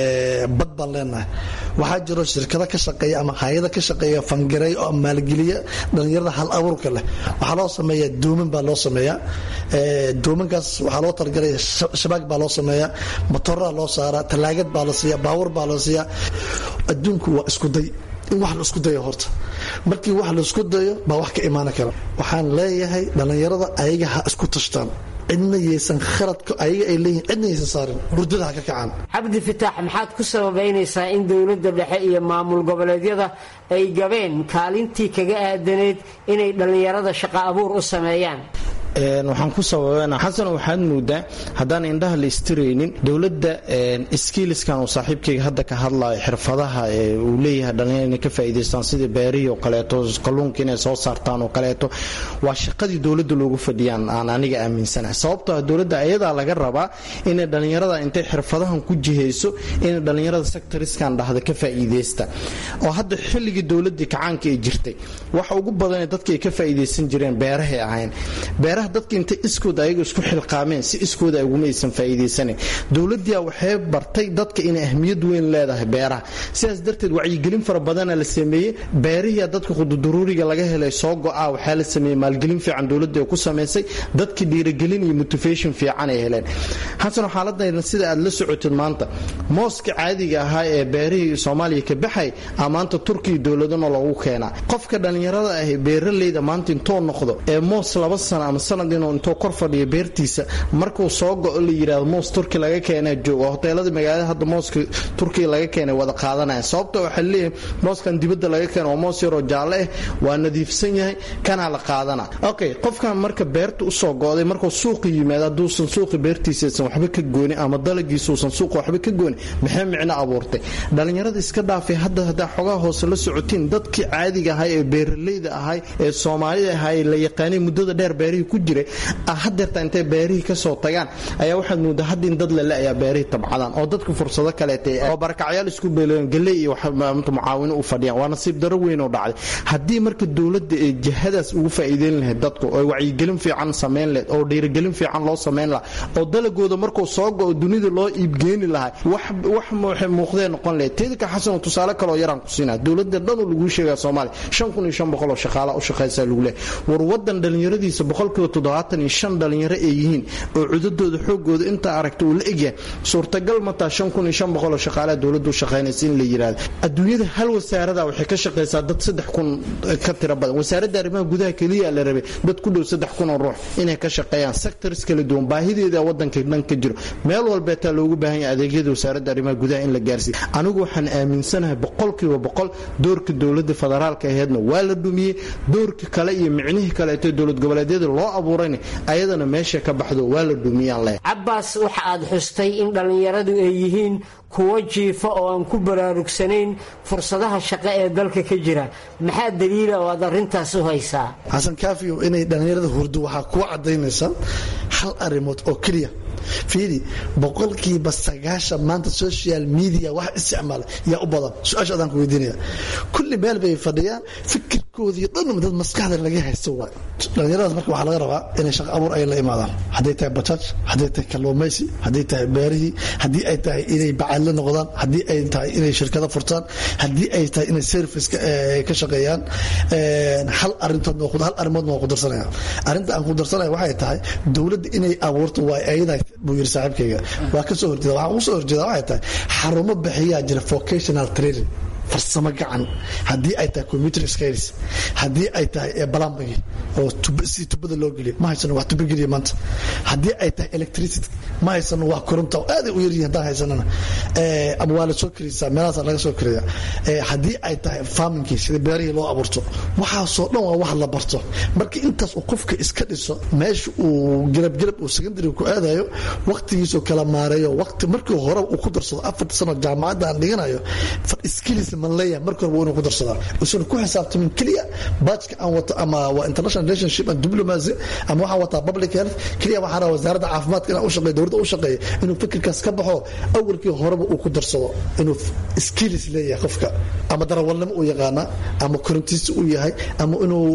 bad baan leenahay waxaa jiro shirkado ka shaqeeya ama hay-ada ka shaqeeya fangareeya oo maalgeliya dhallinyarada hal abuurka leh waxaa loo sameeyaa dooman baa loo sameeyaa doomankaas waxaa loo talagalaya shabaag baa loo sameeyaa matoraa loo saaraa talaagad baa la siiya baawur baa la siiyaa adduunku waa iskuday in wax la isku dayo horta markii wax la isku dayo baa wax ka imaan kara waxaan leeyahay dhallinyarada ayaga ha isku tashtaan cidna yaysan khaladka ayaga ay leeyihin cidna yaysan saarin hurdada ha ka kacaan cabdi fataax maxaad ku sababaynaysaa in dowladda dhexe iyo maamul goboleedyada ay gabeen kaalintii kaga aadaneyd inay dhallinyarada shaqo abuur u sameeyaan waxaan ku sababana xasan waxaad moodaa haddaan indhaha la istiraynin dowladda skiiliskan uu saaxiibkayga hadda ka hadlayo xirfadaha uu leeyahay dhalinyar inay ka faa'iidaystaan sidii beerihii oo kaleeto kalluunka inay soo saartaan oo kaleeto waa shaqadii dowladda loogu fadhiyaan aan aniga aaminsanahay sababtoo ah dowladda ayadaa laga rabaa inay dhallinyarada intay xirfadahan ku jihayso inay dhallinyarada sectoriskan dhahda ka faa'iidaysta oo hadda xilligii dowladdii kacaanka ay jirtay waxa ugu badanee dadka ay ka faa'iidaysan jireen beerahay ahayn beeraha dadka intay iskooda ayaga isku xilqaameen si iskooda aguma aysan faa'iidaysanayn dowladdiia waxay bartay dadka inay ahmiyad weyn leedahay beeraha sidaas darteed wacyigelin fara badana la sameeyey beerihiia dadka qududuruuriga laga helay soo go-a waxaa la sameeyey maalgelin fiican dowladda ay ku samaysay dadka dhiirigelin iyo motivation fiican ay heleen xasan xaaladayna sida aad la socotid maanta mooska caadiga ahaa ee beerihii soomaaliya ka baxay a maanta turkiya dowladana loogu keenaa qofka dhallinyarada ah beeraleyda maanta intoo noqdo ee moos laba sana ama sanad inuu intuu kor fadhiyo beertiisa markuu soo go-o la yidhahdo moos turki laga keena jooga hoteelada magaalada hadda mooska turkiya laga keenay wada qaadanaya sababta waxaa leeyahay mooskan dibadda laga keena waa moos yaroo jaalle ah waa nadiifsan yahay kanaa la qaadana okay qofkan marka beerta usoo go-day markuu suuqa yimaado hadduusan suuqa beertiisaysan waxba ka goonin ama dalagiisuusan suuqa waxba ka goonin maxay micno abuurtay dhallinyarada iska dhaafay hadda haddaa xogaha hoose la socotiin dadkii caadiga ahay ee beeraleyda ahay ee soomaalida ahay la yaqaanay muddada dheer beerihii ku jiray hadeerta intay beerihii kasoo tagaan ayaa waxaad moodaa hadda in dad lele ayaa beerihii tabcadaan oo dadku fursado kaleeta oo barakacyaal isku beeleen galey iyo mucaawino u fadhiyaan waa nasiib daro weyn oo dhacday haddii marka dowladda ee jihadaas ugu faa'iideyn lahayd dadku oo wacyigelin fiican samayn lahayd oo dhiirigelin fiican loo samayn lahaa oo dalagooda markuu soo go-o dunida loo iibgeeni lahaa wax waxay muuqdee noqon lahayd teedka xasan tusaale kaloo yaraan ku siinaa dowladda dhanu laguu sheegaa soomaaliya shan kun iyo shan boqol oo shaqaala u shaqaysaa lagu leehay war wadan dhallinyaradiisa boqolkiiba toddobaatan iyo shan dhallinyaro ay yihiin oo cudadooda xoogooda intaa aragta uu la egyahay suurtagal mataa shan kun iyo shan boqol oo shaqaalaha dowladdu u shaqaynaysa in la yidhaahdo adduunyada hal wasaarada waxay ka shaqaysaa dad saddex kun ka tiro badan wasaaradda arrimaha gudaha keliya la rabay dad ku dhow saddex kun oo ruux inay ka shaqeeyaan sectors kala duwan baahideeda wadanka dhan ka jiro meel walbeetaa loogu baahan yahay adeegyada wasaaradda arrimaha gudaha in la gaarsiiyo anigu waxaan aaminsanahay boqolkiiba boqol doorka dowladda federaalka aheedna waa la dhumiyey doorka kale iyo micnihii kaleeto dowlad goboleedyada loo abuurayna ayadana meesha ka baxdo waa la dhumiyaan leh cabbaas waxa aad xustay in dhallinyaradu ay yihiin kuwo jiifa oo aan ku baraarugsanayn fursadaha shaqo ee dalka ka jira maxaa daliila oo aad arrintaas u haysaa xasan kaafiyo inay dhallinyarada hurdo waxaa kuwa cadaynaysa hal arrimood oo keliya fiidi boqolkiiba sagaashan maanta social media wax isticmaala yaa u badan su-aasha adaan ku weydiinaya kulli meel bay fadhiyaan fikirkoodii dhan dad maskaxda laga haysto waay dhallinyaradaas marka waxaa laga rabaa inay shaqo abuur ay la imaadaan hadday tahay bajaaj hadday tahay kalluumaysi hadday tahay beerihii haddii ay tahay inay bacaadle noqdaan haddii ay tahay inay shirkado furtaan haddii ay tahay inay service ka shaqeeyaan hal arintood hal arrimood waa ku darsanaya arrinta aan ku darsanaya waxay tahay dowladda inay abuurto waa ayada buu yiri saaxiibkayga waa ka soo horjeeda waxaan ugu soo horjeeda waxay tahay xarumo bixiyaa jira vocational training farsamo gacan haddii ay tahay computer skills haddii ay tahay plumbing oo si tubada loo geliyo ma haysano wax tuba geliya maanta haddii ay tahay electricity ma haysano wax koronta oo aaday u yaryihin haddaan haysanana ama waa la soo karisaa meelahaasa laga soo kariya haddii ay tahay farmingkii sida beerihii loo abuurto waxaasoo dhan waa wax la barto marka intaas uu qofka iska dhiso meesha uu garabgarab uu secondary ku aadayo waqtigiisuu kala maareeyo waqti markii hore uu ku darsado afarta sano jaamacadda aan dhiganayo skills man leeyahay marka hore waa inuu ku darsadaa usan ku xisaabtamin keliya baajka aan wato ama waa international relationship and diplomacy ama waxaan wataa public health keliya waxaan rabaa wasaaradda caafimaadka inaan u shaqeeyo dowladda u shaqeeyo inuu fikirkaas ka baxo awalkii horeba uu ku darsado inuu skills leeyahay qofka ama darawalnimo uu yaqaana ama korintiisa uu yahay ama inuu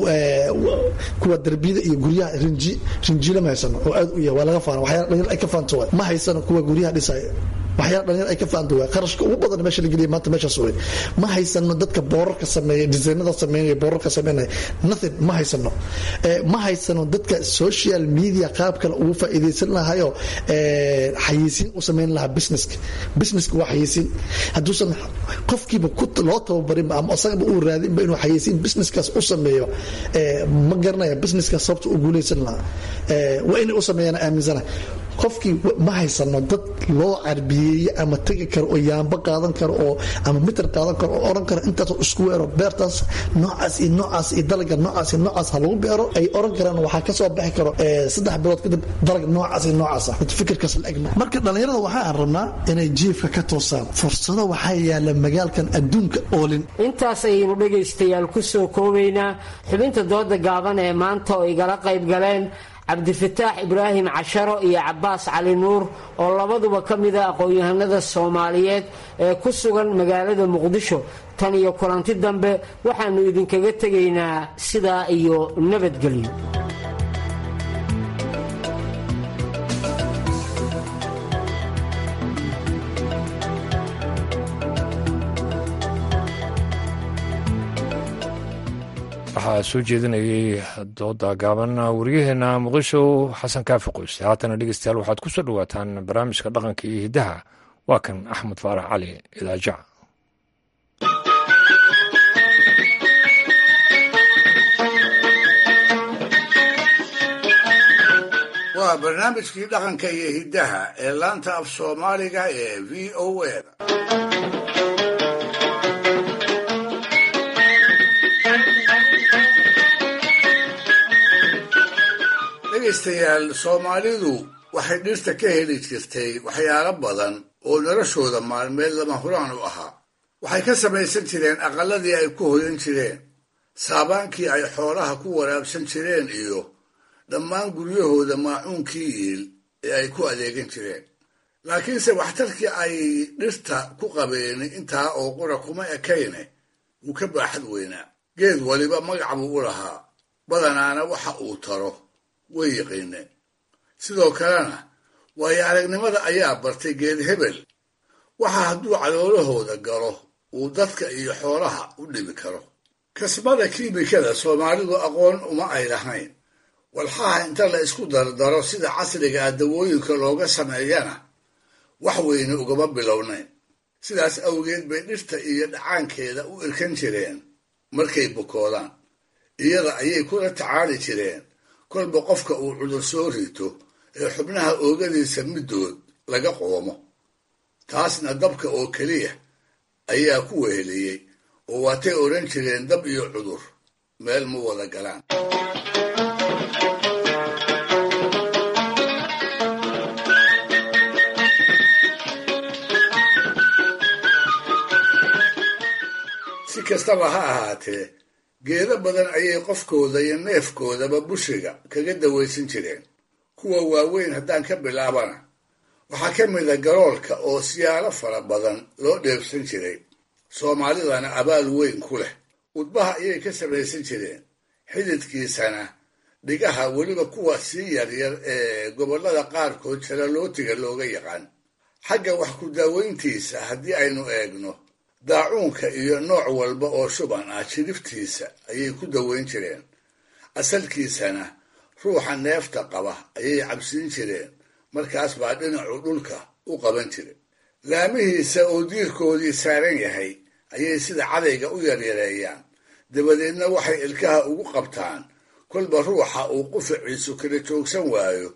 kuwa darbiyada iyo guryaha rinji rinjiila ma haysano oo aad u yahay waa laga faana waxyaala dhalinyar ay ka faanto waay ma haysano kuwa guryaha dhisaya waxyaala dhalinyar ay ka faanta waay qarashka ugu badan meesha la geliya maanta meeshaas wey ma haysano dadka boorarka sameeya disaynada sameynaya boorarka sameynaya nothing ma haysano ma haysano dadka social media qaab kale ugu faa'iidaysan lahayo xayeysiin u samayn lahaa businesska businesska waa xayeysiin hadduusan qofkiiba loo tababarinba ama asagaba uu raadinba inuu xayeysiin businesskaas u sameeyo ma garanaya businesskaas sababta u guulaysan lahaa waa inay u sameeyaan aaminsana qofkii ma haysano dad loo carbiyeeye ama tegi karo oo yaamba qaadan karo oo ama mitir qaadan karo oo oran karo intaasoo isku weero beertaas noocaas iyo noocaas iyo dalaga noocaas iyo noocaas ha lagu beero ay oran karaan waxaa ka soo baxi karo saddex bilood kadib dalag noocaas iyo noocaas ah fikirkaas la egma marka dhallinyarada waxaan rabnaa inay jiifka ka toosaan fursado waxaa yaala magaalkan adduunka oolin intaas ayaynu dhegaystayaal ku soo koobaynaa xubinta dooda gaaban ee maanta oo igala qayb galeen cabdifataax ibraahim casharo iyo cabbaas cali nuur oo labaduba ka mida aqoon-yahanada soomaaliyeed ee ku sugan magaalada muqdisho tan iyo kulanti dambe waxaannu idinkaga tegaynaa sidaa iyo nabadgelyo waxaa soo jeedinayay dooda gaaban waryaheena muqdisho xasan kaafi qoyse haatana dhegeystayaal waxaad ku soo dhowaataan barnaamijka dhaqanka iyo hiddaha waa kan axmed faarax cali idaajac waa barnaamijkii dhaqanka iyo hiddaha ee laanta af soomaaliga ee v o a dhegaystayaal soomaalidu waxay dhirta ka heli jirtay waxyaalo badan oo noloshooda maalmeed lama huraan u ahaa waxay ka samaysan jireen aqalladii ay ku hoyan jireen saabaankii ay xoolaha ku waraabsan jireen iyo dhammaan guryahooda maacuunkii iil ee ay ku adeegan jireen laakiinse waxtarkii ay dhirta ku qabeen intaa oo qura kuma ekayne wuu ka baaxad weynaa geed waliba magac buu u lahaa badanaana waxa uu taro way yiqiineen sidoo kalena waayo aragnimada ayaa bartay geed hebel waxa hadduu caloolahooda galo uu dadka iyo xoolaha u dhibi karo kasbada kiimikada soomaalidu aqoon uma ay lahayn walxaha inta la isku dardaro sida casriga ah dawooyinka looga sameeyana wax weyne ugama bilownayn sidaas awgeed bay dhirta iyo dhacaankeeda u irkan jireen markay bukoodaan iyada ayay kula tacaali jireen kolba qofka uu cudur soo rito ee xubnaha oogadiisa middood laga qoomo taasna dabka oo keliya ayaa ku weheliyey oo waatay odhan jireen dab iyo cudur meel ma wada galaan si kastaba ha ahaatee geedo badan ayay qofkooda iyo neefkoodaba bushiga kaga dawaysan jireen kuwa waaweyn haddaan ka bilaabana waxaa ka mid a garoolka oo siyaalo fara badan loo dheebsan jiray soomaalidana abaal weyn ku leh udbaha ayay ka samaysan jireen xididkiisana dhigaha weliba kuwa sii yaryar ee gobollada qaarkood jalaalootiga looga yaqaan xagga wax ku daaweyntiisa haddii aynu eegno daacuunka iyo nooc walba oo shuban ah jidhiftiisa ayay ku daweyn jireen asalkiisana ruuxa neefta qaba ayay cabsiin jireen markaas baa dhinacu dhulka u qaban jira laamihiisa oo diirkoodii saaran yahay ayay sida cadayga u yaryareeyaan dabadeedna waxay ilkaha ugu qabtaan kolba ruuxa uu qufaciisu kala joogsan waayo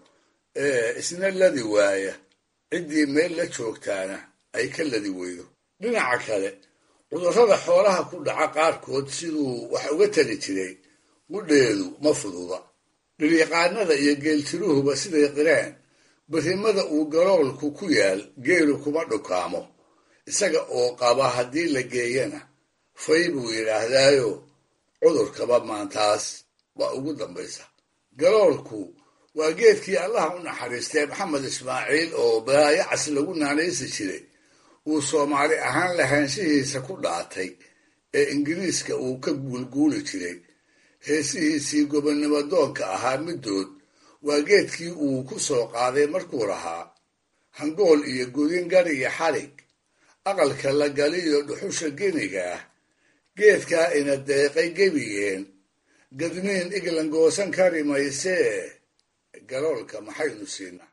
ee isna ladi waaya ciddii meel la joogtaana ay ka ladi weydo dhinaca kale cudurrada xoolaha ku dhaca qaarkood siduu wax uga tali jiray qudheedu ma fududa dhiryaqaanada iyo geeltiruhuba siday qireen barrimada uu garoolku ku yaal geelu kuma dhukaamo isaga oo qaba haddii la geeyana fay buu yidhaahdaayo cudurkaba maantaas baa ugu dambaysa garoolku waa geedkii allah u naxariistay maxamed ismaaciil oo baayacas lagu naanaysi jiray uu soomaali ahaan lahaanshihiisa ku dhaatay ee ingiriiska uu ka guulguuli jiray heesihiisii gobonnimo doonka ahaa middood waa geedkii uu ku soo qaaday markuu lahaa hangool iyo godin gari iyo xarig aqalka la galiyo dhuxusha geniga ah geedkaa ina deeqay gebigeen gadniin iglan goosan kari maysee galoolka maxaynu siinaa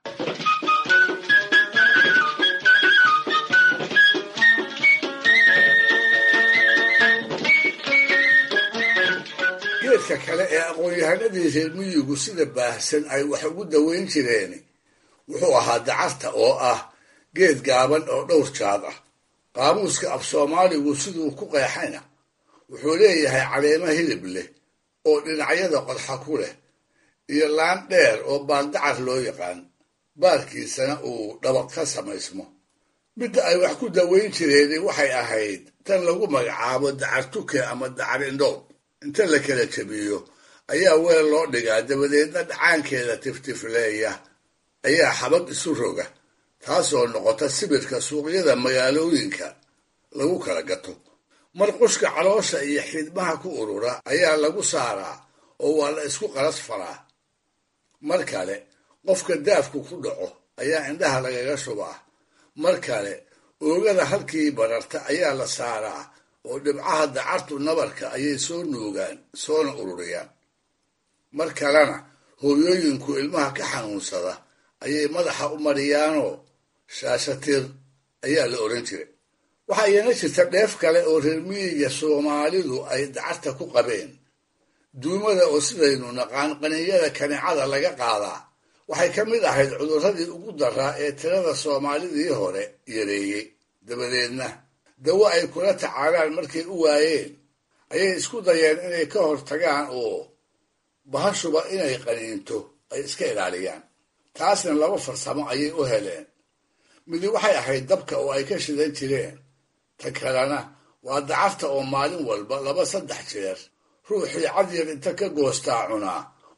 geedka kale ee aqoon-yahanadii reer miyigu sida baahsan ay wax ugu daweyn jireen wuxuu ahaa dacarta oo ah geed gaaban oo dhowr jaad ah qaamuuska af soomaaligu siduu ku qeexayna wuxuu leeyahay caleemo hilib leh oo dhinacyada qodxa ku leh iyo laan dheer oo baaldacar loo yaqaan baarkiisana uu dhabaq ka samaysmo midda ay wax ku daweyn jireen waxay ahayd tan lagu magacaabo dacar tuke ama dacar indhoob inta la kala jabiyo ayaa weel loo dhigaa dabadeedna dhacaankeeda tiftifleeya ayaa xabad isu roga taasoo noqota sibirka suuqyada magaalooyinka lagu kala gato marqushka caloosha iyo xidmaha ku urura ayaa lagu saaraa oo waa la isku qalas faraa mar kale qofka daafku ku dhaco ayaa indhaha lagaga shubaa mar kale oogada halkii bararta ayaa la saaraa oo dhibcaha dacartu nabarka ayay soo nuugaan soona ururiyaan mar kalena hooyooyinku ilmaha ka xanuunsada ayay madaxa u mariyaanoo shaashatir ayaa la odhan jiray waxaa iyana jirta dheef kale oo reer miyiga soomaalidu ay dacarta ku qabeen duumada oo sidaynu naqaan qaninyada kanicada laga qaadaa waxay ka mid ahayd cudurradii ugu daraa ee tirada soomaalidii hore yareeyey dabadeedna dawo ay kula tacaalaan markay u waayeen ayay isku dayeen inay ka hortagaan oo bahashuba inay qaniinto ay iska ilaaliyaan taasna laba farsamo ayay u heleen midi waxay ahayd dabka oo ay ka shidan jireen ta kalena waa dacarta oo maalin walba laba saddex jeer ruuxii cadyar inta ka goostaa cunaa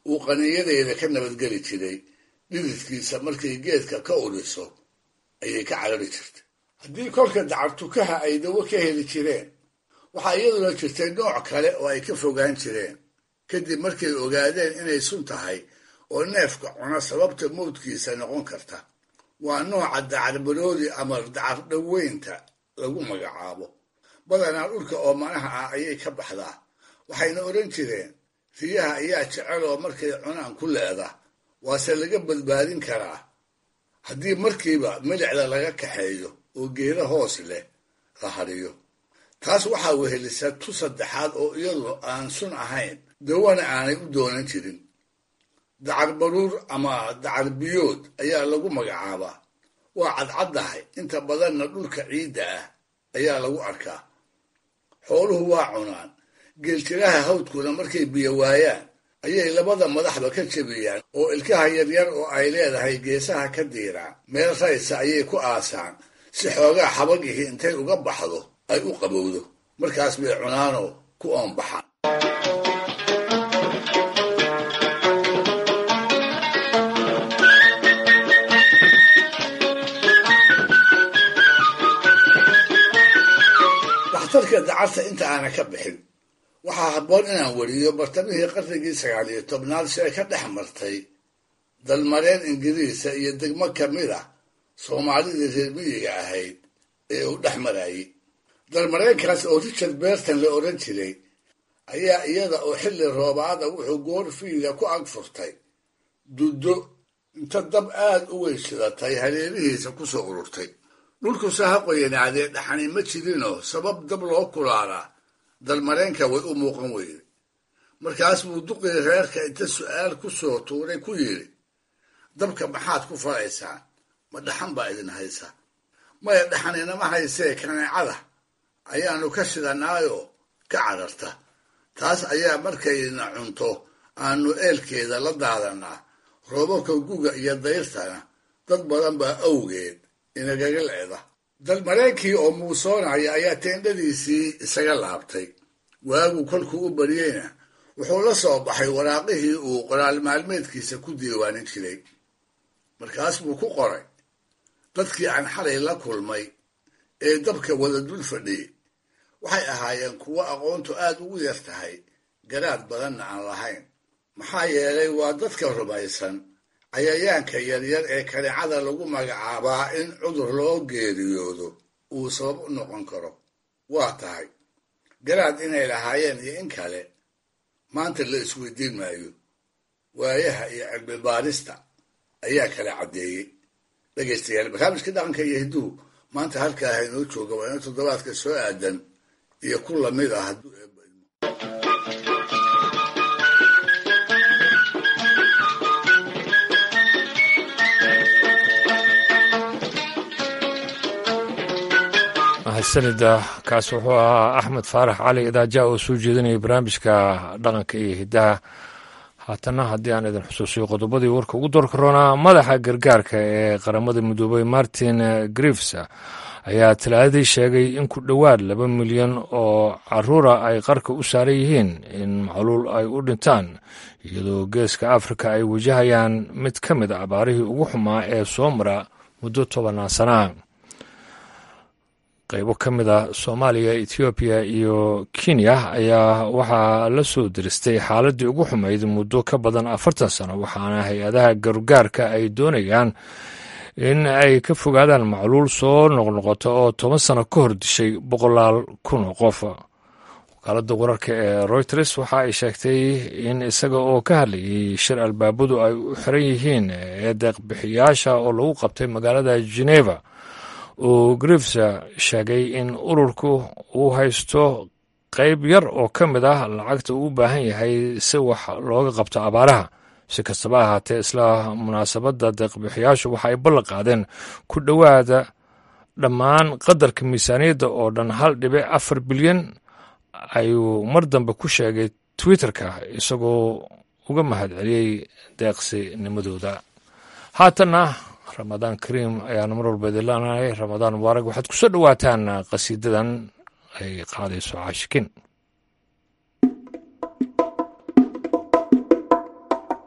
uu qaniinyadeeda ka nabadgeli jiray dhididkiisa markay geedka ka udhiso ayay ka carari jirtay haddii kolka dacartukaha ay dawo ka heli jireen waxaa iyaduna jirtay nooc kale oo ay ka fogaan jireen kadib markay ogaadeen inay sun tahay oo neefka cuna sababta mawdkiisa noqon karta waa nooca dacarbaroodi ama dacar dhoweynta lagu magacaabo badanaa dhulka oomanaha ah ayay ka baxdaa waxayna odhan jireen riyaha ayaa jecel oo markay cunaan ku leeda waase laga badbaadin karaa haddii markiiba milicda laga kaxeeyo oo geeda hoos leh la hariyo taas waxaa wehelisa tu saddexaad oo iyadu aan sun ahayn dawana aanay u doonan jirin dacar baruur ama dacar biyood ayaa lagu magacaabaa waa cadcaddahay inta badanna dhulka ciidda ah ayaa lagu arkaa xooluhu waa cunaan geeltiraha hawdkuna markay biyo waayaan ayay labada madaxba ka jebiyaan oo ilkaha yaryar oo ay leedahay geesaha ka diiraan meel raysa ayay ku aasaan si xoogaa xabagihii intay uga baxdo ay u qabowdo markaas bay cunaanoo ku oonbaxaan waxtarka dacarta inta aana ka bixin waxaa habboon inaan weriyo bartamihii qarnigii sagaal iyo tobnaad si ay ka dhex martay dalmareen ingiriisa iyo degmo ka mid ah soomaalidii reer miyiga ahayd ee uu dhex marayey dalmareenkaas oo richard berton la odhan jiray ayaa iyada oo xilli roobaada wuxuu goorfiida ku ag furtay duddo inta dab aad u weyn shidatay hareerihiisa ku soo ururtay dhulkuse ha qoyanaadee dhaxani ma jirinoo sabab dab loo kulaalaa dalmareenka way u muuqan weyde markaas buu duqii reerka inta su'aal ku soo tuuray ku yidhi dabka maxaad ku falaysaan ma dhaxan baa idin haysa maya dhaxaninama haysee kaneecada ayaannu ka shidanaayoo ka cararta taas ayaa markayna cunto aanu eelkeeda la daadannaa roobabka guga iyo dayrtana dad badan baa awgeed inagaga leeda dalmareenkii oo muusoonaya ayaa teendhadiisii isaga laabtay waagu kolkuu u baryeyna wuxuu la soo baxay waraaqihii uu qoraal maalmeedkiisa ku diiwaanin jiray markaas buu ku qoray dadkii aan xalay la kulmay ee dabka wada dul fadhiyey waxay ahaayeen kuwo aqoontu aad ugu yar tahay garaad badanna aan lahayn maxaa yeelay waa dadka rumaysan cayayaanka yaryar ee kaneecada lagu magacaabaa in cudur loo geeriyoodo uu sabab u noqon karo waa tahay garaad inay lahaayeen iyo in kale maanta la isweydiin maayo waayaha iyo cilmi baarista ayaa kala caddeeyey dhegaystayaal barnaamijkii dhaqanka iyo hidduhu maanta halkaa haynoo jooga waa ina toddobaadka soo aadan iyo ku lamid ah hadduu mahadsanida kaas wuxuu ahaa axmed faarax cali idaaja oo soo jeedinaya barnaamijka dhaqanka iyo hiddaha haatana haddii aan idin xusuusiyo qodobadii warka ugu doorka roonaa madaxa gargaarka ee qaramada midoobay martin griefs ayaa talaadadii sheegay in ku dhowaad laba milyan oo caruura ay qarka u saaran yihiin in macluul ay u dhintaan iyadoo geeska afrika ay wajahayaan mid ka mid a abaarihii ugu xumaa ee soo mara muddo tobanaan sanaa qaybo ka mid a soomaaliya ethoobiya iyo kenya ayaa waxaa la soo diristay xaaladii ugu xumayd muddo ka badan afartan sano waxaana hay-adaha gargaarka ay doonayaan in ay ka fogaadaan macluul soo noqnoqota oo toban sano ka hor dishay boqolaal kun oo qof wakaaladda wararka ee reuters waxa ay sheegtay in isaga oo ka hadlayay shir albaabadu ay u xiran yihiin ee deeqbixiyaasha oo lagu qabtay magaalada geneva uu griefs sheegay in ururku uu haysto qayb yar oo ka mid ah lacagta uu u baahan yahay si wax looga qabto abaaraha si kastaba ahaatee isla munaasabadda deeqbixiyaashu waxa ay ballan qaadeen ku dhowaada dhammaan qadarka miisaaniyadda oo dhan hal dhibic afar bilyan ayuu mar dambe ku sheegay twitterka isagoo uga mahadceliyey deeqsinimadooda haatanna ramadaan kariim ayaana mar walba idin leenahay ramadaan mubaarak waxaad ku soo dhowaataan qasiidadan ay qaadayso caashikin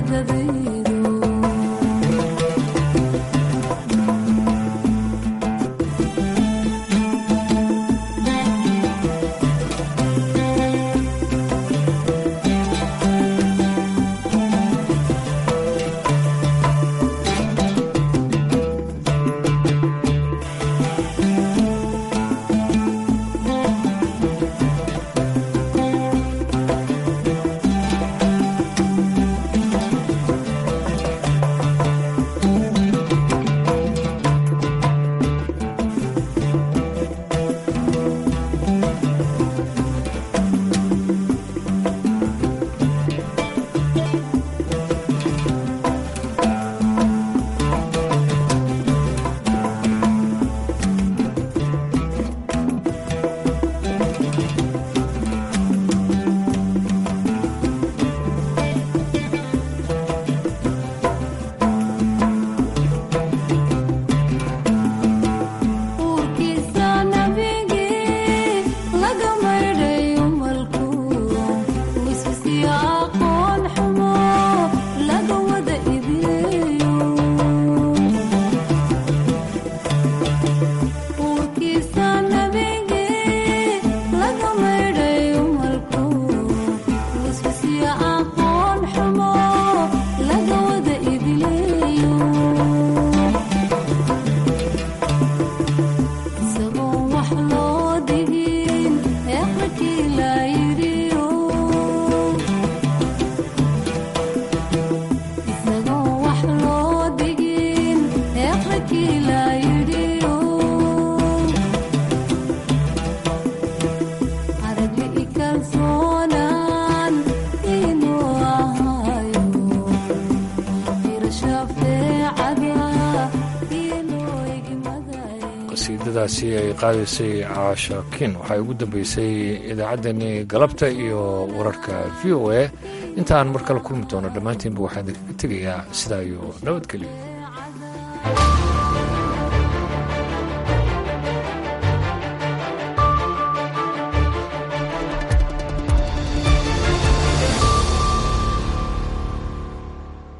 qasiidadaasi ay qaadaysay caasha kin waxay ugu dambeysay idaacaddani galabta iyo wararka v o a intaan mar kale kulmi doono dhammaantiinba waxaan idinkaga tegayaa sidaa iyo nabadgelyo